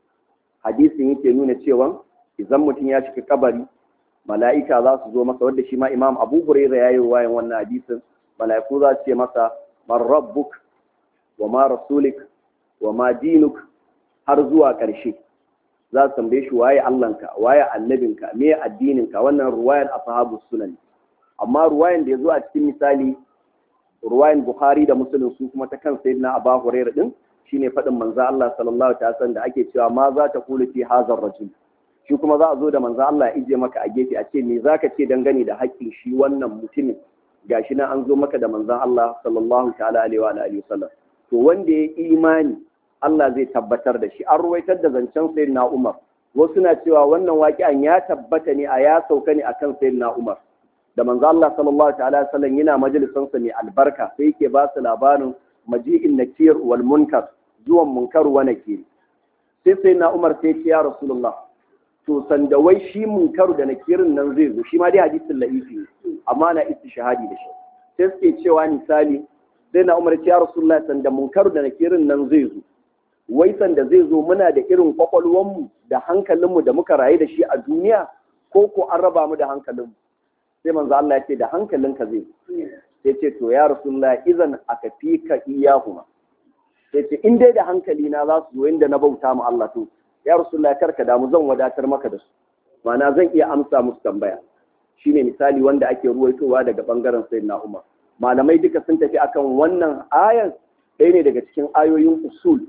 Speaker 3: hadisin yake nuna cewa idan mutum ya shiga kabari mala'ika za su zo masa wadda shi ma imam abu huraira ya yi wayan wannan hadisin mala'iku za su ce masa man rabbuk wa ma rasulik wa ma dinuk har zuwa ƙarshe za su tambaye shi waye allanka waye annabinka me addininka wannan ruwayan ashabu sunan amma ruwayan da ya zo a cikin misali ruwayan bukhari da muslim su kuma ta kan sayyidina abu huraira din shine faɗin manzo Allah sallallahu alaihi wasallam da ake cewa ma za ta kula fi hazar rajul shi kuma za a zo da manzo Allah ya ije maka a gefe a ce me zaka ce dangane da haƙƙin shi wannan mutumin gashi nan an zo maka da manzon Allah sallallahu ta'ala alaihi wa alihi wasallam to wanda ya imani Allah zai tabbatar da shi an ruwaitar da zancen sayyidina Umar wasu na cewa wannan waƙi'an ya tabbata ne a ya sauka ne akan sayyidina Umar da manzo Allah sallallahu ta'ala wasallam yana majalisan sa mai albarka sai yake ba su labarin maji'in nakir wal munkar zuwan munkar wa nakir sai sayyidina Umar sai ce ya Rasulullah to sanda wai shi munkaru da nakirin nan zai zo shi ma dai hadisin la'ifi amma na istishhadi da shi sai suke cewa misali sai na umar ya rasulullah sanda munkaru da nakirin nan zai zo wai sanda zai zo muna da irin kwakwalwanmu da hankalinmu da muka rayu da shi a duniya ko ko an raba mu da hankalinmu sai manzo Allah ya ce da hankalinka zai sai ce to ya rasulullah idan aka fika iyahuma sai ce in dai da hankali na za su zo inda na bauta mu Allah to ya rasulullah karka damu zan wadatar maka da su ma'ana zan iya amsa musu tambaya shine misali wanda ake ruwaitowa daga bangaren sayyidina Umar malamai duka sun tafi akan wannan ayan ɗaya ne daga cikin ayoyin usul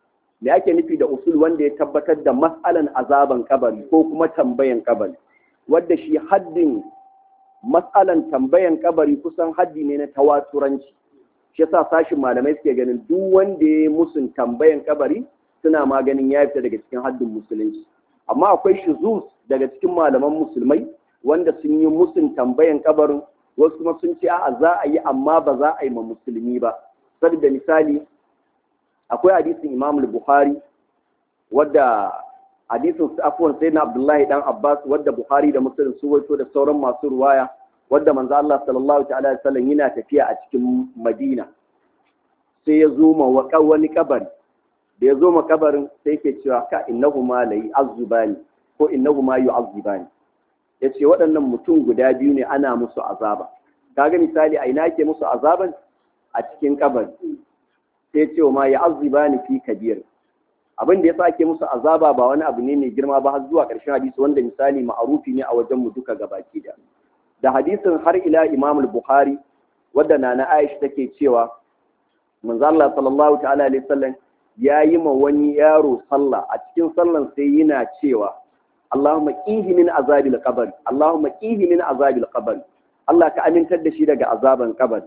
Speaker 3: me ake nufi da usul wanda ya tabbatar da mas'alan azaban kabari ko kuma tambayan kabari wadda shi haddin mas'alan tambayan kabari kusan haddi ne na tawaturanci shi yasa sashin malamai suke ganin duk wanda ya musun tambayan kabari suna maganin ya fita daga cikin haddin musulunci amma akwai shuzuz daga cikin malaman musulmai wanda sun yi musun tambayan kabarin wasu kuma sun ce a'a za a yi amma ba za a yi ma musulmi ba saboda misali akwai hadisin Imam Bukhari wadda hadisin afwan sai na Abdullahi dan Abbas wadda Bukhari da Muslim su wato da sauran masu ruwaya wadda manzo Allah sallallahu ta'ala alaihi wasallam yana tafiya a cikin Madina sai ya zo ma wani kabari da ya zo ma kabarin sai yake cewa ka innahu ma layi azubani ko innahu ma yu'azzibani yace waɗannan mutum guda biyu ne ana musu azaba kaga misali a ina ke musu azaban a cikin kabari sai ce ma yu'azzibani fi kabir abin da yasa ake musu azaba ba wani abu ne mai girma ba har zuwa ƙarshen hadisi wanda misali ma'arufi ne a wajen mu duka gabaki da da hadisin har ila Imam al-Bukhari wadda nana Aisha take cewa manzo Allah sallallahu ta'ala alaihi wasallam ya yi ma wani yaro sallah a cikin sallan sai yana cewa Allahumma qihi min azabil qabr Allahumma qihi min azabil qabr Allah ka amintar da shi daga azaban kabari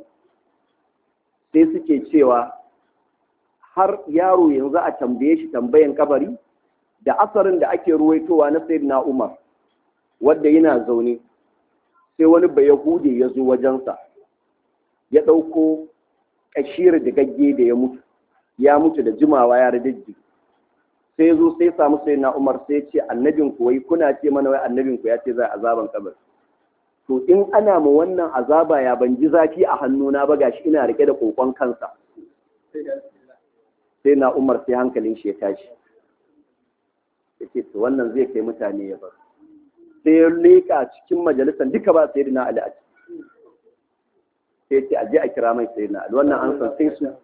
Speaker 3: sai suke cewa har yaro yanzu a tambaye shi tambayan kabari da asarin da ake ruwaitowa na sayyidina Umar wanda yana zaune sai wani bayahude ya zo wajensa ya ɗauko ƙashir da gagge da ya mutu ya mutu da jimawa ya radajji sai ya zo sai samu sai na umar sai ce annabin ku wai kuna ce mana wai annabin ku ya ce za azaban kabari to in ana ma wannan azaba ya ban ji zafi a hannuna ba gashi ina rike da kokon kansa sai na umar sai hankalin shi ya tashi yake to wannan zai kai mutane ya bar sai ya leka cikin majalisar duka ba sai na ali a ciki sai ce aje a kira mai sai na ali wannan an san sai su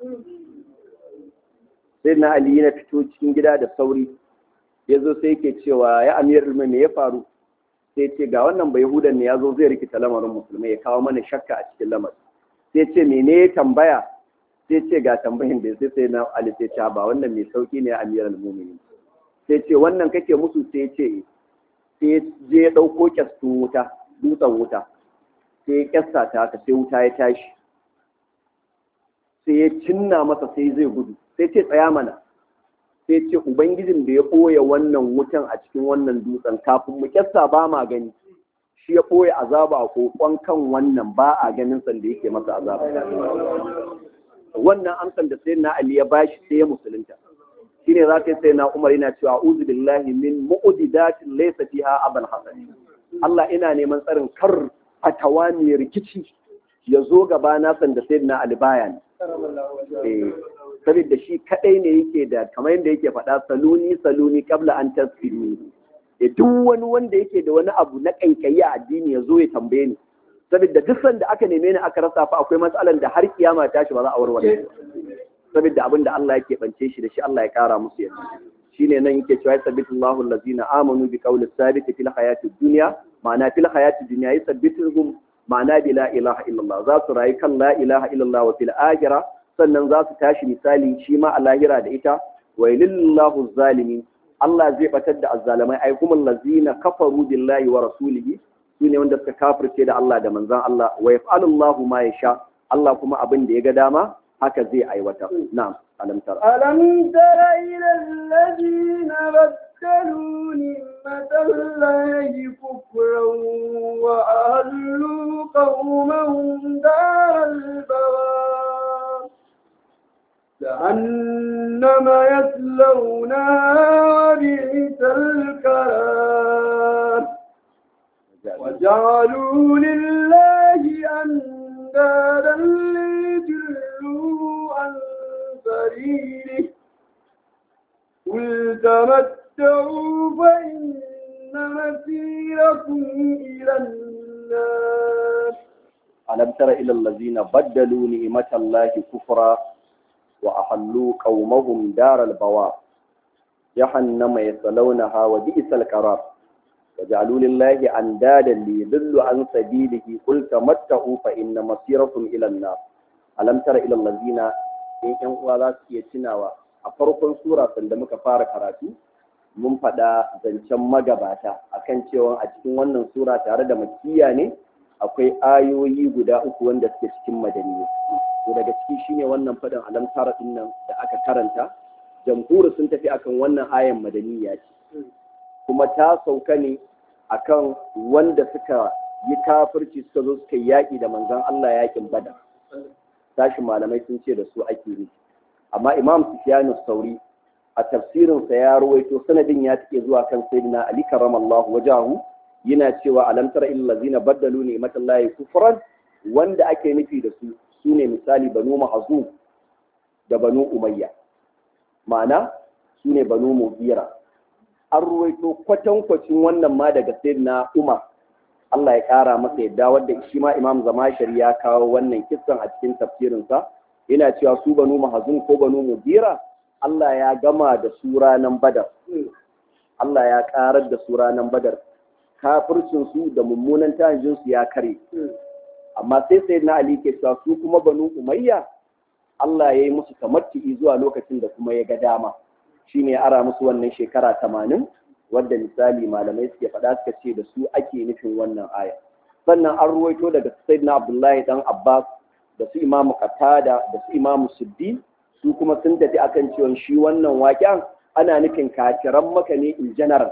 Speaker 3: sai na ali yana fito cikin gida da sauri ya zo sai yake cewa ya amir ilmi me ya faru sai ce ga wannan bai hudan ne ya zo zai rikita lamarin musulmai ya kawo mana shakka a cikin lamarin sai ce mene ya tambaya sai ce ga tambayin da sai sai na ali sai ce ba wannan mai sauki ne amir al-mu'minin sai ce wannan kake musu sai ce sai je ya dauko kyastu wuta dutsen wuta sai ya kyasta ta haka sai wuta ya tashi sai ya cinna masa sai zai gudu sai ce tsaya mana sai ce ubangijin da ya ɓoye wannan wutan a cikin wannan dutsen kafin mu kyasta ba ma gani shi ya ɓoye azaba a kokon kan wannan ba a ganin sanda yake masa azaba wannan amsan da sai na ali ya bashi sai ya musulunta shine za ka sai na umar yana cewa a'udhu billahi min mu'didatin laysa fiha abal hasan Allah ina neman tsarin kar fatawa mai rikici ya zo gaba na sanda sai na ali baya ne saboda shi kadai ne yake da kamar yadda yake faɗa saluni saluni kabla an tasfini da duk wani wanda yake da wani abu na kaikayi a addini ya zo ya tambaye ni saboda duk sanda aka neme ni aka rasa fa akwai matsalan da har kiyama ta shi ba za a warware saboda abin da Allah yake bance shi da shi Allah ya kara musu yadda shine nan yake cewa sabbitu Allahu allazina amanu bi qawli sabit fil hayati dunya ma'ana fil hayati dunya yusabbituhum ma'ana bi la ilaha illallah za su rayu kan la ilaha illallah wa fil akhirah sannan za su tashi misali shi ma a lahira da ita wa lillahu zalimin Allah zai batar da azzalamai ai kuma allazina kafaru billahi wa rasulihi sune wanda suka kafirce da Allah da manzon Allah wa yaf'alu Allahu ma yasha Allah kuma abin da ya ga dama haka zai aiwatar na'am alam tara
Speaker 1: ألم تر إلى الذين بدلوا نعمة الله كفرا وأهلوا قومهم دار البوار جهنم يصلونها وبئس القرار وجعلوا لله أندادا ليضلوا عن سبيله قل تمتعوا فإن مسيركم إلى النار
Speaker 3: alam tara ila allazina baddalu ni'matallahi kufra wa ahallu qaumahum daral bawa jahannama yaslawnaha wa bi'sal qarar وجعلوا لله أندادا ليضلوا عن سبيله قل تمتعوا فإن مصيركم إلى النار ألم تر إلى الذين إن إن ولا تيتناوا a farkon sura sanda muka fara karatu mun faɗa zancen magabata akan cewa a cikin wannan sura tare da makiya ne akwai ayoyi guda uku wanda suke cikin madaniya to daga ciki shine wannan faɗin alam tara din nan da aka karanta jamhuri sun tafi akan wannan ayan madaniya ce kuma ta sauka ne akan wanda suka yi kafirci suka zo suka yi yaƙi da manzon Allah yaƙin bada tashi malamai sun ce da su ake yi amma imam sufyanu sauri a tafsirinsa ya ruwaito sanadin ya take zuwa kan sayyidina ali karramallahu wajahu yana cewa alam tara illal ladzina baddalu ni'matallahi kufran wanda ake nufi da su sune misali banu mahzum da banu umayya ma'ana sune banu mugira an ruwaito kwatankwacin wannan ma daga sayyidina umar Allah ya ƙara masa yadda wadda shi ma imam zamashari ya kawo wannan kissan a cikin tafsirinsa yana cewa su banu mahazun ko banu mugira Allah ya gama da su ranan badar Allah ya ƙarar da su ranan badar kafircin su da mummunan tanjin su ya kare amma sai sai na Ali ke cewa su kuma banu umayya Allah ya yi musu tamattu'i zuwa lokacin da kuma ya ga dama shine ya ara musu wannan shekara tamanin wadda misali malamai suke faɗa suka ce da su ake nufin wannan aya sannan an ruwaito daga sayyidina abdullahi dan abbas da su imamu qatada da su imamu suddi su kuma sun tafi akan cewa shi wannan waƙen ana nufin kafiran maka ne in general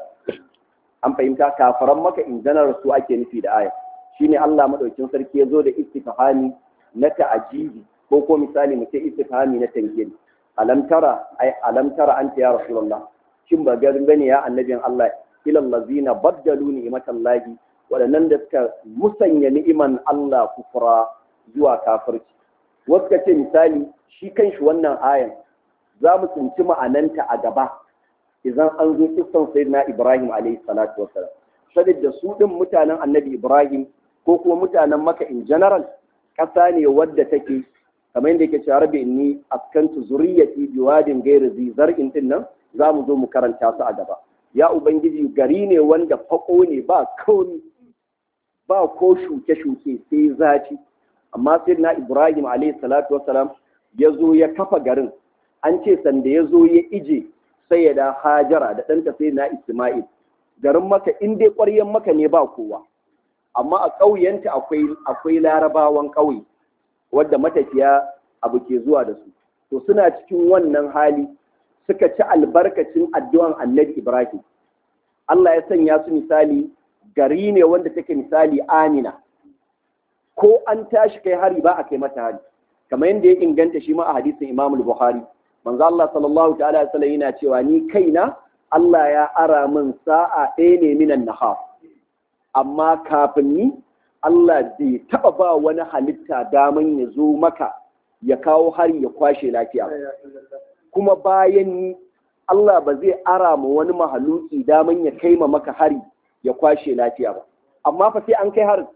Speaker 3: an fahimta kafiran maka in general su ake nufi da aya shine Allah madaukin sarki ya zo da istifhami na ta'ajibi ko ko misali mu ce istifhami na tankiri alam tara ai alam tara anta ya rasulullah shin ba garin bane ya annabin Allah ilal ladzina baddalu ni'matallahi waɗannan da suka musanya ni'iman Allah kufra zuwa kafirci wasu ka ce misali shi kanshi wannan ayan za mu tsinci ma'ananta a gaba idan an zo kissan sayyidina Ibrahim alaihi salatu wassalam saboda su din mutanen annabi Ibrahim ko kuma mutanen maka in general ƙasa ne wadda take kamar yadda yake cewa rabbi inni askantu zuriyati biwadin ghairi zi zar'in din nan za mu zo mu karanta su a gaba ya ubangiji gari ne wanda fako ne ba kauni ba ko shuke-shuke sai zafi amma sai na ibrahim alayhi salatu wasalam ya zo ya kafa garin an ce sanda ya zo ya ije sai ya da hajara da ɗanta sai na isma'il garin maka in dai ƙwaryen maka ne ba kowa amma a ƙauyenta akwai akwai larabawan ƙauye wadda matafiya abu ke zuwa da su to suna cikin wannan hali suka ci albarkacin addu'an annabi ibrahim Allah ya sanya su misali gari ne wanda take misali amina ko an tashi kai hari ba a kai mata hari kamar yadda ya inganta shi ma a hadisin Imam Bukhari manzo Allah sallallahu ta'ala alaihi wasallam yana cewa ni kaina Allah ya ara min sa'a ɗaya ne minan nahar amma kafin ni Allah bai taba ba wani halitta daman ya zo maka ya kawo hari ya kwashe lafiya kuma bayan ni Allah ba zai ara ma wani mahaluki daman ya kai ma maka hari ya kwashe lafiya ba amma fa sai an kai harin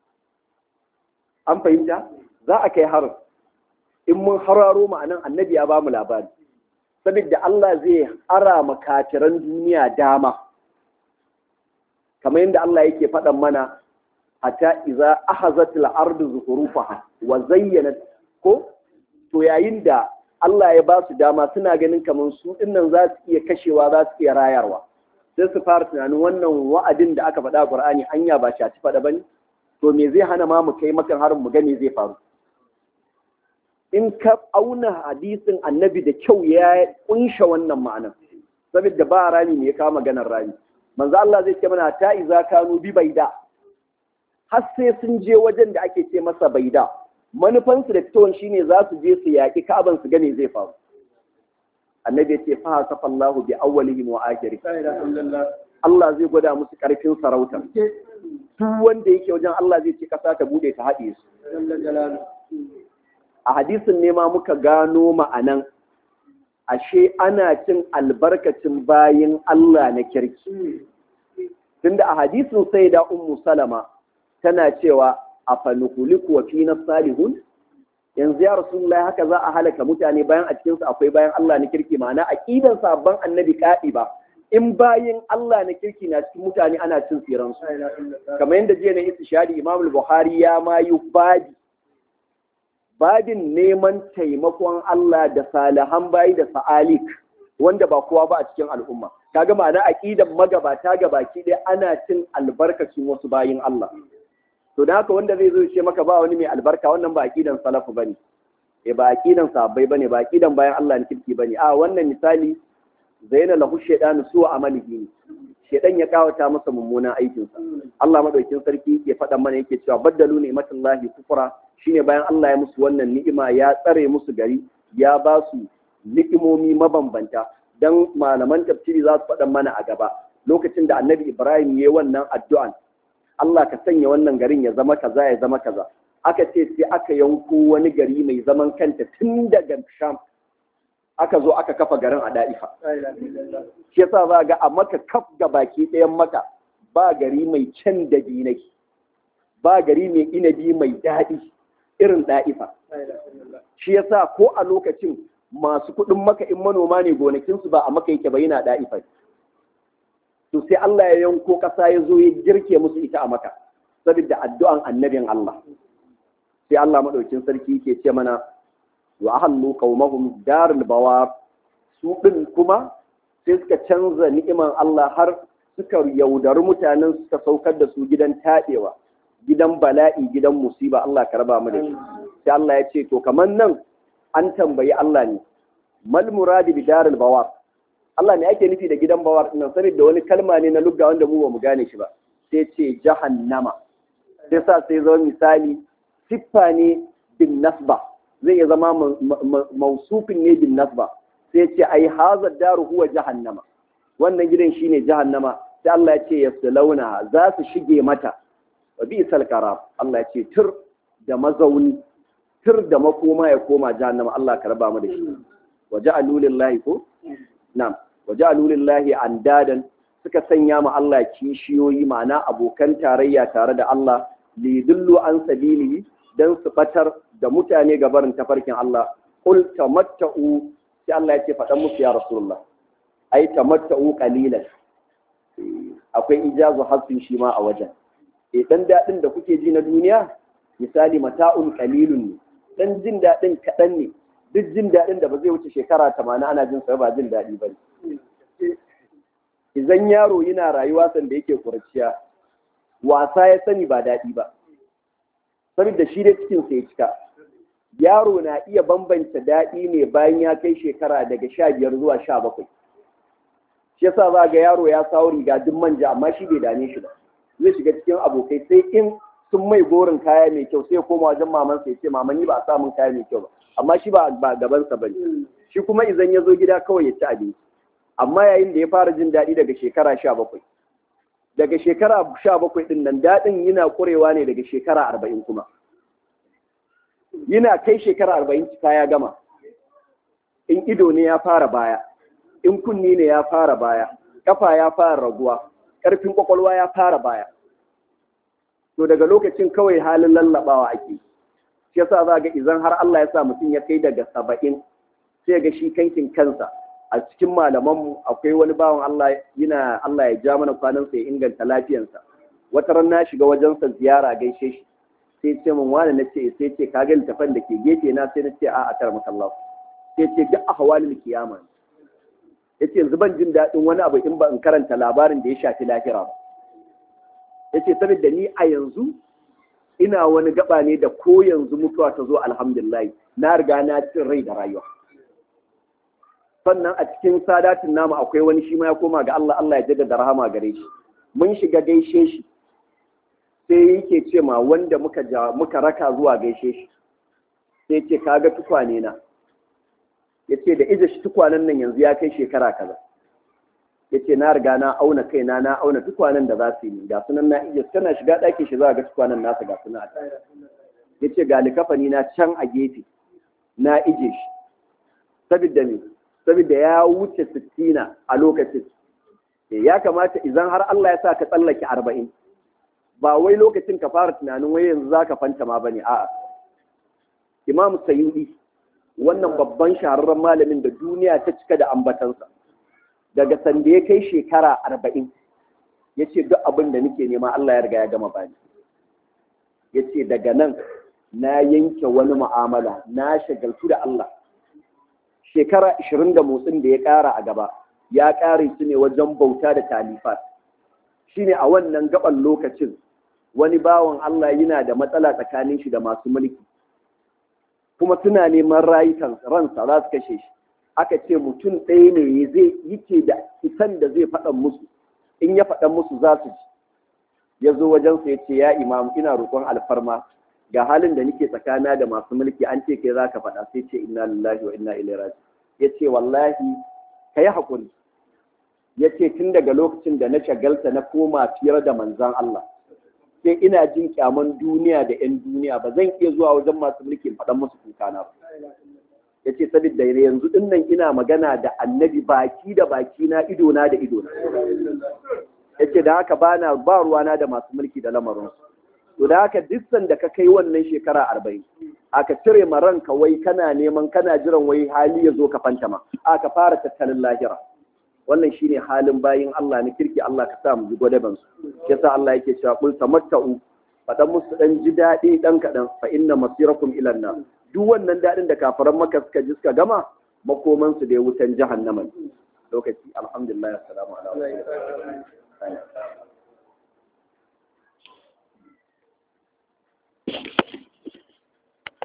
Speaker 3: an fahimta za a kai harin in mun hararo ma'anan annabi ya ba mu labari saboda Allah zai ara ma kafiran duniya dama kamar yadda Allah yake faɗan mana hatta iza ahazatil ardu zuhurufaha wa zayyanat ko to yayin da Allah ya ba su dama suna ganin kamar su dinnan za su iya kashewa za su iya rayarwa sai su fara tunanin wannan wa'adin da aka faɗa Qur'ani hanya ba shaci faɗa bane to me zai hana ma mu kai makan harin mu ga me zai faru in ka auna hadisin annabi da kyau ya kunsha wannan ma'anar saboda ba rani ne ya kama maganar rani manzo Allah zai ce mana ta iza kanu bi baida har sai sun je wajen da ake ce masa baida manufansu da fitowar shine za su je su yaƙi ka'aban su gane zai faru annabi ya ce fa hasafa Allahu bi awwalihim wa akhirih Allah zai gwada musu karfin sarauta duk wanda yake wajen Allah zai ce kasa ta bude ta haɗe su a hadisin ne ma muka gano ma'anan ashe ana cin albarkacin bayin Allah na kirki tunda a hadisin sai da ummu salama tana cewa a fanukuliku wa fi salihun yanzu ya rasulullahi haka za a halaka mutane bayan a cikinsu akwai bayan Allah na kirki ma'ana aqidan sabban annabi kaɗi ba in bayin Allah na kirki na cikin mutane ana cin tsiran su kamar yadda jiya na istishari Imam Buhari ya mayu babi babin neman taimakon Allah da salihan bayi da sa'alik wanda ba kowa ba a cikin al'umma kaga ma'ana aqidan magabata gabaki ɗaya ana cin albarkacin wasu bayin Allah to da haka wanda zai zo ce maka ba wani mai albarka wannan ba aqidan salafu bane eh ba aqidan sahabbai bane ba aqidan bayan Allah ne kirki bane a wannan misali zaina lahu shaytanu su amalihi ne shaytan ya kawata masa mummunan aikin sa Allah madaukin sarki yake faɗa mana yake cewa baddalu ni'matullahi kufra shine bayan Allah ya musu wannan ni'ima ya tsare musu gari ya ba su ni'imomi mabambanta dan malaman tafsiri za su faɗa mana a gaba lokacin da annabi Ibrahim ya yi wannan addu'an Allah ka sanya wannan garin ya zama kaza ya zama kaza aka ce sai aka yanko wani gari mai zaman kanta tun daga Sham aka zo aka kafa garin a Da'ifa shi yasa za ga a maka kaf ga baki ɗayan maka ba gari mai can da dinai ba gari mai inabi mai daɗi irin Da'ifa shi yasa ko a lokacin masu kuɗin maka in manoma ne gonakinsu ba a maka yake ba yana Da'ifa to sai Allah ya yanko ƙasa ya zo ya girke musu ita a maka saboda addu'an annabin Allah sai Allah madaukin sarki ke ce mana wa ahallu qaumahum darul bawar su din kuma sai suka canza ni'iman Allah har suka yaudari mutanen suka saukar da su gidan taɗewa gidan bala'i gidan musiba Allah ka raba mu da shi sai Allah ya ce to kamar nan an tambayi Allah ne mal muradi bi darul bawar Allah ne ake nufi da gidan bawar nan saboda wani kalma ne na lugga wanda mu ba mu gane shi ba sai ce jahannama sai sa sai zama misali siffa ne bin nasba zai iya zama mausufin ne bin nasba sai ce ai haza daru huwa jahannama wannan gidan shine jahannama sai Allah ya ce yaslawna za su shige mata wa bi'sal qarar Allah ya ce tur da mazauni tur da makoma ya koma jahannama Allah ka raba mu da shi wa ja'alu lillahi ko na'am wa ja'alu lillahi andadan suka sanya ma Allah kishiyoyi ma'ana abokan tarayya tare da Allah lidullu an sabilihi dan su batar da mutane gabarin tafarkin Allah qul tamatta'u sai Allah ya ce faɗan musu ya rasulullah ai tamatta'u qalilan akwai ijazu hasfin shi ma a wajen e dan dadin da kuke ji na duniya misali mata'un qalilun ne dan jin dadin kadan ne duk jin dadin da ba zai wuce shekara 80 ana jin sa ba jin dadi bane idan yaro yana rayuwa sanda yake kurciya wasa ya sani ba dadi ba saboda shi da cikin sa ya cika yaro na iya bambanta dadi ne bayan ya kai shekara daga 15 zuwa 17 shi yasa za ga yaro ya sawo riga duk manja amma shi bai dame shi ba zai shiga cikin abokai sai in sun mai gorin kaya mai kyau sai koma wajen mamansa ya ce mama ni ba a samun kaya mai kyau ba amma shi ba ba gabansa bane shi kuma idan ya zo gida kawai ya ci abinci amma yayin da ya fara jin daɗi daga shekara sha bakwai daga shekara sha bakwai ɗin nan daɗin yana ƙurewa ne daga shekara arba'in kuma yana kai shekara arba'in cika ya gama in ido ne ya fara baya in kunni ne ya fara baya kafa ya fara raguwa ƙarfin ƙwaƙwalwa ya fara baya to daga lokacin kawai halin lallabawa ake shi yasa za ga idan har Allah ya sa mutum ya kai daga saba'in sai ga shi kankin kansa a cikin malamanmu akwai wani bawan Allah yana Allah ya ja mana kwanansa ya inganta lafiyansa wata ran na shiga wajensa ziyara gaishe shi sai ce min wani na ce sai ce ka ga littafan da ke gefe na sai na ce a a kar makallahu sai ce duk ahwalul kiyama yace yanzu ban jin daɗin wani abu in ba in karanta labarin da ya shafi lahira ba yace saboda ni a yanzu ina wani gaba ne da ko yanzu mutuwa ta zo alhamdulillah na riga na cin rai da rayuwa sannan a cikin sadatin namu akwai wani shi ma ya koma ga Allah Allah ya jaddada rahama gare shi mun shiga gaishe shi sai yake ce ma wanda muka muka raka zuwa gaishe shi sai ce kaga tukwane na yace da ije shi tukwanen nan yanzu ya kai shekara kaza yace na riga na auna kaina na auna tukwanen da za su yi ga sunan na ije kana shiga ɗakin shi za ga tukwanen nasa ga sunan a yace ga likafani na can a gefe na ije shi saboda me saboda ya wuce sittina a lokacin ya kamata idan har Allah ya sa ka tsallake arba'in ba wai lokacin ka fara tunanin wai yanzu za ka fanta ma bane a'a imam sayyidi wannan babban shahararren malamin da duniya ta cika da ambatansa daga sanda ya kai shekara arba'in ya ce duk abin da nake nema Allah ya riga ya gama bani ya ce daga nan na yanke wani mu'amala na shagaltu da Allah shekara ashirin da motsin da ya ƙara a gaba ya ƙare su ne wajen bauta da talifat shi ne a wannan gaban lokacin wani bawan Allah yana da matsala tsakanin shi da masu mulki kuma suna neman rayukan ransa za su kashe shi aka ce mutum ɗaya ne zai yake da isan da zai faɗan musu in ya faɗan musu za su ji ya zo wajensa ya ce ya imam ina roƙon alfarma ga halin da nake tsakana da masu mulki an ce kai za ka faɗa sai ce inna lillahi wa inna ilaihi raji ya ce wallahi ka yi haƙuri ya ce tun daga lokacin da na shagalta na koma fiyar da manzan Allah sai ina jin kyaman duniya da 'yan duniya ba zan iya zuwa wajen masu mulki faɗan musu kukana ba ya ce saboda yanzu ɗin nan ina magana da annabi baki da baki na ido na da ido na ya ce da haka ba na ba ruwana da masu mulki da lamarinsu to da haka duk sanda ka kai wannan shekara arba'in aka cire ma ranka wai kana neman kana jiran wai hali ya zo ka fantama aka fara tattalin lahira wannan shine halin bayin Allah na kirki Allah ka sa mu ji gwadaban su yasa Allah yake cewa qul tamatta'u fadan musu dan ji dadi dan kadan fa inna masirakum ila nar duk wannan dadin da kafaran maka suka ji suka gama makoman su da wutan jahannama lokaci alhamdulillah assalamu alaikum